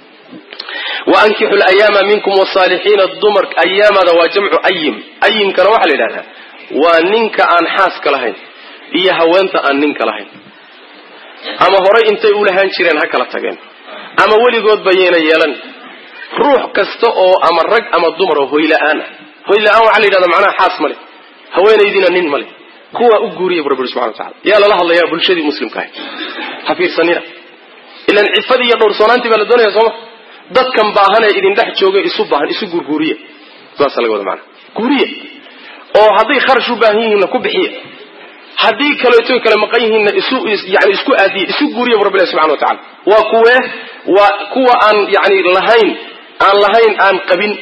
wa ankixu layaama minkum wasaalixiina dumar ayaamada waa jamcu ayim ayimkana waxaa la yidhahdaa waa ninka aan xaaska lahayn iyo haweenta aan ninka lahayn ama horay intay u lahaan jireen ha kala tageen ama weligoodba yayna yeelan ruux kasta oo ama rag ama dumar oo hoyla-aan ah hoyla-aan waxaa la yidhahda macnaha xaas male haweenaydiina nin male kuwaa u guuriya bu rabbi subxana wa tacala yaa lala hadlayaa bulshadii muslimka ahay ha fiirsanina ilan cifadii iyo dhowrsoonaantii baa la doonaya sooma dadkan baahan ee idin dhex jooga isu baahan isu guurguuriya saasa laga wada maana guuriya oo hadday kharash u baahan yihiinna ku bixiya haddii kaleeto kale maqan yihiinna isu yani isku aadiya isu guuriya bu rabbilahi subxana wa tacala waa kuwee waa kuwa aan yani lahayn aan lahayn aan qabin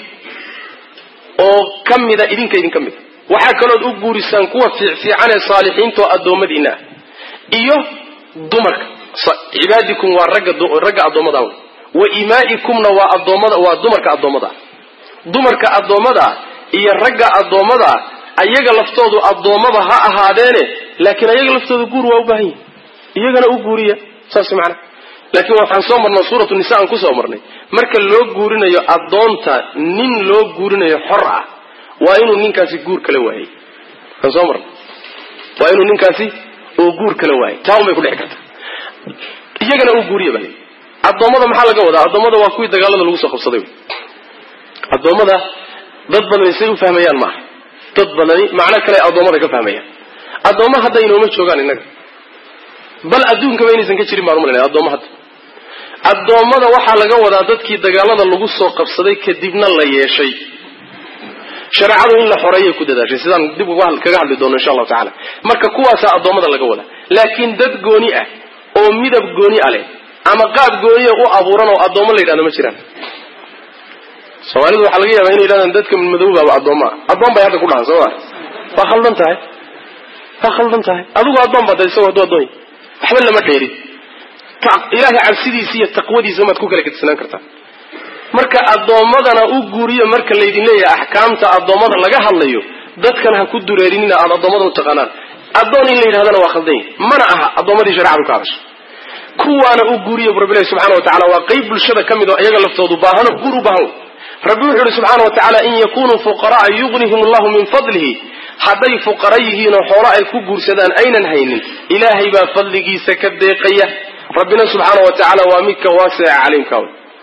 oo ka mida idinka idin ka mida waxaa kalood u guurisaan kuwa fiicfiican ee saalixiinta oo addoommadiina ah iyo dumarka cibaadikum waa ragga ragga addoommada wa imaa'ikumna waa addoommada waa dumarka addoommada dumarka addoommada iyo ragga addoommada ayaga laftoodu addoommaba ha ahaadeene laakiin ayaga laftooda guur waa u baahan yihin iyagana u guuriya saas macana laakiin waxaan soo marnay suuratu nisa aan kusoo marnay marka loo guurinayo addoonta nin loo guurinayo xor ah waa inuu ninkaasi guur kala waayey aan soo marnay waa inuu ninkaasi oo guur kala waayey taa un bay ku dhici karta iyagana u guuriya baa addoommada maxaa laga wadaa addoommada waa kuwii dagaalada lagu soo qabsaday addoommada dad badani say u fahmayaan maaha dad badani macno kale addoommada ka fahmayaan addoomma hadda inooma joogaan innaga bal adduunkaba inaysan ka jirin baan umalanaya addoomma hadda addoommada waxaa laga wadaa dadkii dagaalada lagu soo qabsaday kadibna la yeeshay shareecadu in la xoreeyay ku dadaashay sidaan dib kaga hadli doono insha allahu tacala marka kuwaasaa addoommada laga wadaa laakiin dad gooni ah oo midab gooni a leh ama qaab gooniya u abuuran oo addoommo la yidhahdo ma jiraan soomaalidu waxaa laga yaabaa inay yidhahdaan dadka madowbaaba addoommo ah addoon bay hadda ku dhahan soo ma waa khaldan tahay waa khaldan tahay adigu addoon baad isagoo hadduu addoon yahay waxba lama dheerin ilaahay cabsidiisa iyo taqwadiisa maad ku kala gedsanaan kartaa marka addoommadana u guuriyo marka laydin leeyahay axkaamta addoommada laga hadlayo dadkan ha ku dureerinina aada addoommada u taqaanaan addoon in la yidhahdana waa khaldan yahy mana aha addoommadii shareecadu ka hadashay kuwaana u guuriya bu rabbilahi subxana wa tacala waa qayb bulshada ka mid oo iyaga laftoodu baahano guur u baahan rabbi wuxuu yihi subxaana wa tacaala in yakunuu fuqara'a yugnihim allahu min fadlihi hadday fuqara yihiinoo xoolo ay ku guursadaan aynan haynin ilaahay baa fadligiisa ka deeqaya rabbina subxaana wa tacaala waa midka waasica caliimka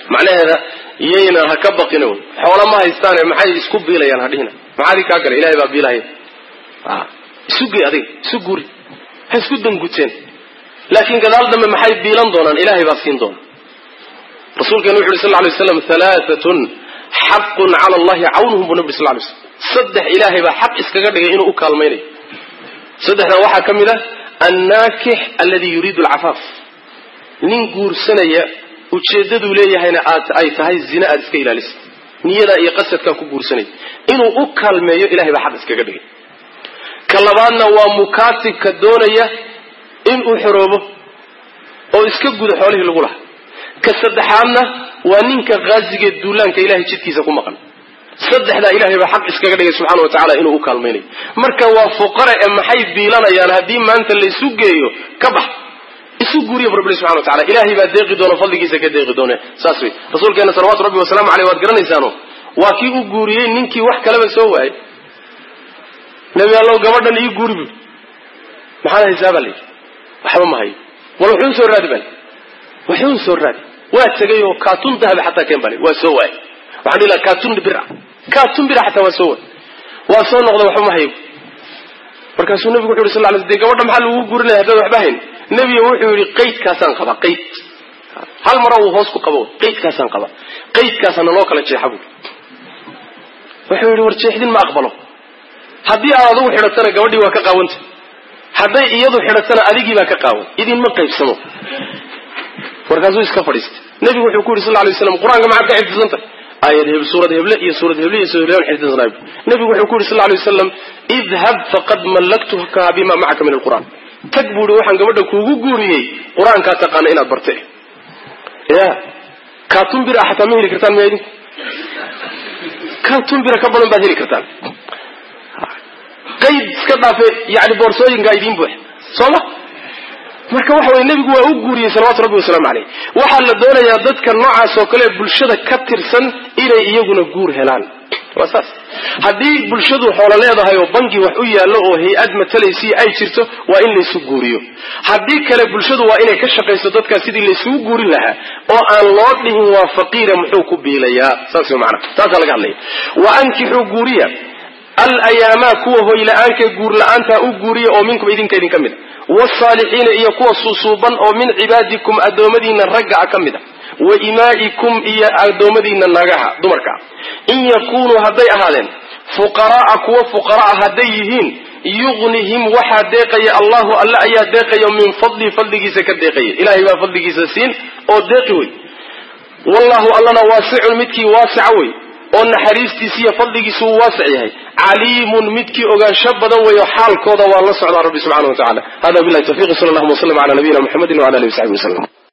macnaheeda iyayna ha ka baqin xoola ma haystaane maxay isku biilayaan hadhihina maxaadii kaa gala ilahay baa biilahaya isu gey adiga isu guri ha isku danguteen laakiin gadaal dambe maxay biilan doonaan ilahay baa siin doona rasuulkeenu wuxu uhi sal lay slam halaaatun xaqun cala allahi cawnuhum buu nabi sal lay slam saddex ilaahay baa xaq iskaga dhigay inuu u kaalmaynayo saddexdan waxaa ka mid ah annaakix alladii yuriidu alcafaaf nin guursanaya ujeeddaduu leeyahayna aad ay tahay zina aada iska ilaalisa niyadaa iyo qasadkaa ku guursanaya inuu u kaalmeeyo ilahay baa xaq iskaga dhigay ka labaadna waa mukaatibka doonaya inuu xoroobo oo iska guda xoolihii lagu lahaa ka saddexaadna waa ninka khaazigee duulaanka ilahay jidkiisa ku maqan saddexdaa ilahay baa xaq iskaga dhigay subxana wa tacala inuu u kaalmaynayo marka waa fuqara ee maxay biilanayaan haddii maanta laysu geeyo ka bax isu guuriya bu rabbi subxana wa tacala ilahay baa deeqi doona fadligiisa ka deeqi doone saas wey rasuulkeena salawatu rabbi wasalaamu aleyh waad garanaysaano waa kii u guuriyey ninkii wax kaleba soo waayay nebi allow gabadhan ii guuri bu maxaad haysaa baa layidhi waxba ma hayo wal wuxuu soo raadi baa wuxuu soo raadi waa tegay oo kaatun dahaba xataa keen baa waa soo waayay waxaan dhihi laha kaatun bira kaatun bira xataa waa soo waay waa soo noqda waxba ma hayo markaasuu nabigu wuxu yhi sal lay de gabadha maxaa lagu guurinaya haddaad waxba hayn nebiga wuxuu yihi qaydkaasaan qabaa qayd hal mara uu hoos ku qabo qaydkaasaan qabaa qaydkaasaana loo kala jeexa buui wuxuu yihi war jeexdin ma aqbalo haddii aad adigu xidhatana gabadhii waa ka qaawanta hadday iyadu xidhatana adigii baa ka qaawan idinma qaybsamo markaasuu iska fadhiistay nebigu wuxuu ku yidhi sal lay slam qur-aanka maxaad ka xifdisantah aayad heb suurad heble iyo suurad heble iyo suurad heble xifdisanaay nebigu wuxuu ku yidhi sal lay wasalam idhab faqad mallaktuka bima macaka min alqur'an tag buu ihi waxaan gabadha kuugu guuriyey qur-aankaa taqaana inaad barte ya kaatun bira xataa ma heli kartaan miya idinku kaatun bira ka badan baad heli kartaan qayd iska dhaafe yani boorsooyinkaa idiin buux sooma marka waxa weye nebigu waa u guuriyey salawatu rabbi wasalaamu caleyh waxaa la doonayaa dadka noocaas oo kale bulshada ka tirsan inay iyaguna guur helaan waa saas haddii bulshadu xoolo leedahay oo bangi wax u yaallo oo hay-ad matalaysiiyo ay jirto waa in laysu guuriyo haddii kale bulshadu waa inay ka shaqayso dadkaas sidii laysugu guurin lahaa oo aan loo dhihin waa faqiira muxuu ku biilayaa saas wey maanaa taasaa laga hadlaya wa ankixuu guuriya alayaama kuwa hoyla-aankae guur la-aantaa u guuriya oo minkum idinka idinka mid a wsaalixiina iyo kuwa suusuuban oo min cibaadikum addoommadiina ragga a ka mid a wa imaa'ikum iyo addoommadiina nagaha dumarka in yakunuu hadday ahaadeen fuqara'a kuwa fuqara'a hadday yihiin yugnihim waxaa deeqaya allahu alle ayaa deeqayo min fadli fadligiisa ka deeqaya ilahay baa fadligiisa siin oo deeqi wey wallahu allana waasicun midkii waasica wey oo naxariistiisi iyo fadligiisu uu waasic yahay caliimun midkii ogaansho badan weeyo xaalkooda waa la socdaa rabbi subxana wa tacala hada billahi tawfiq sal allahuma waslm ala nabiyina muxamedi wala alihi wasaxbi waslm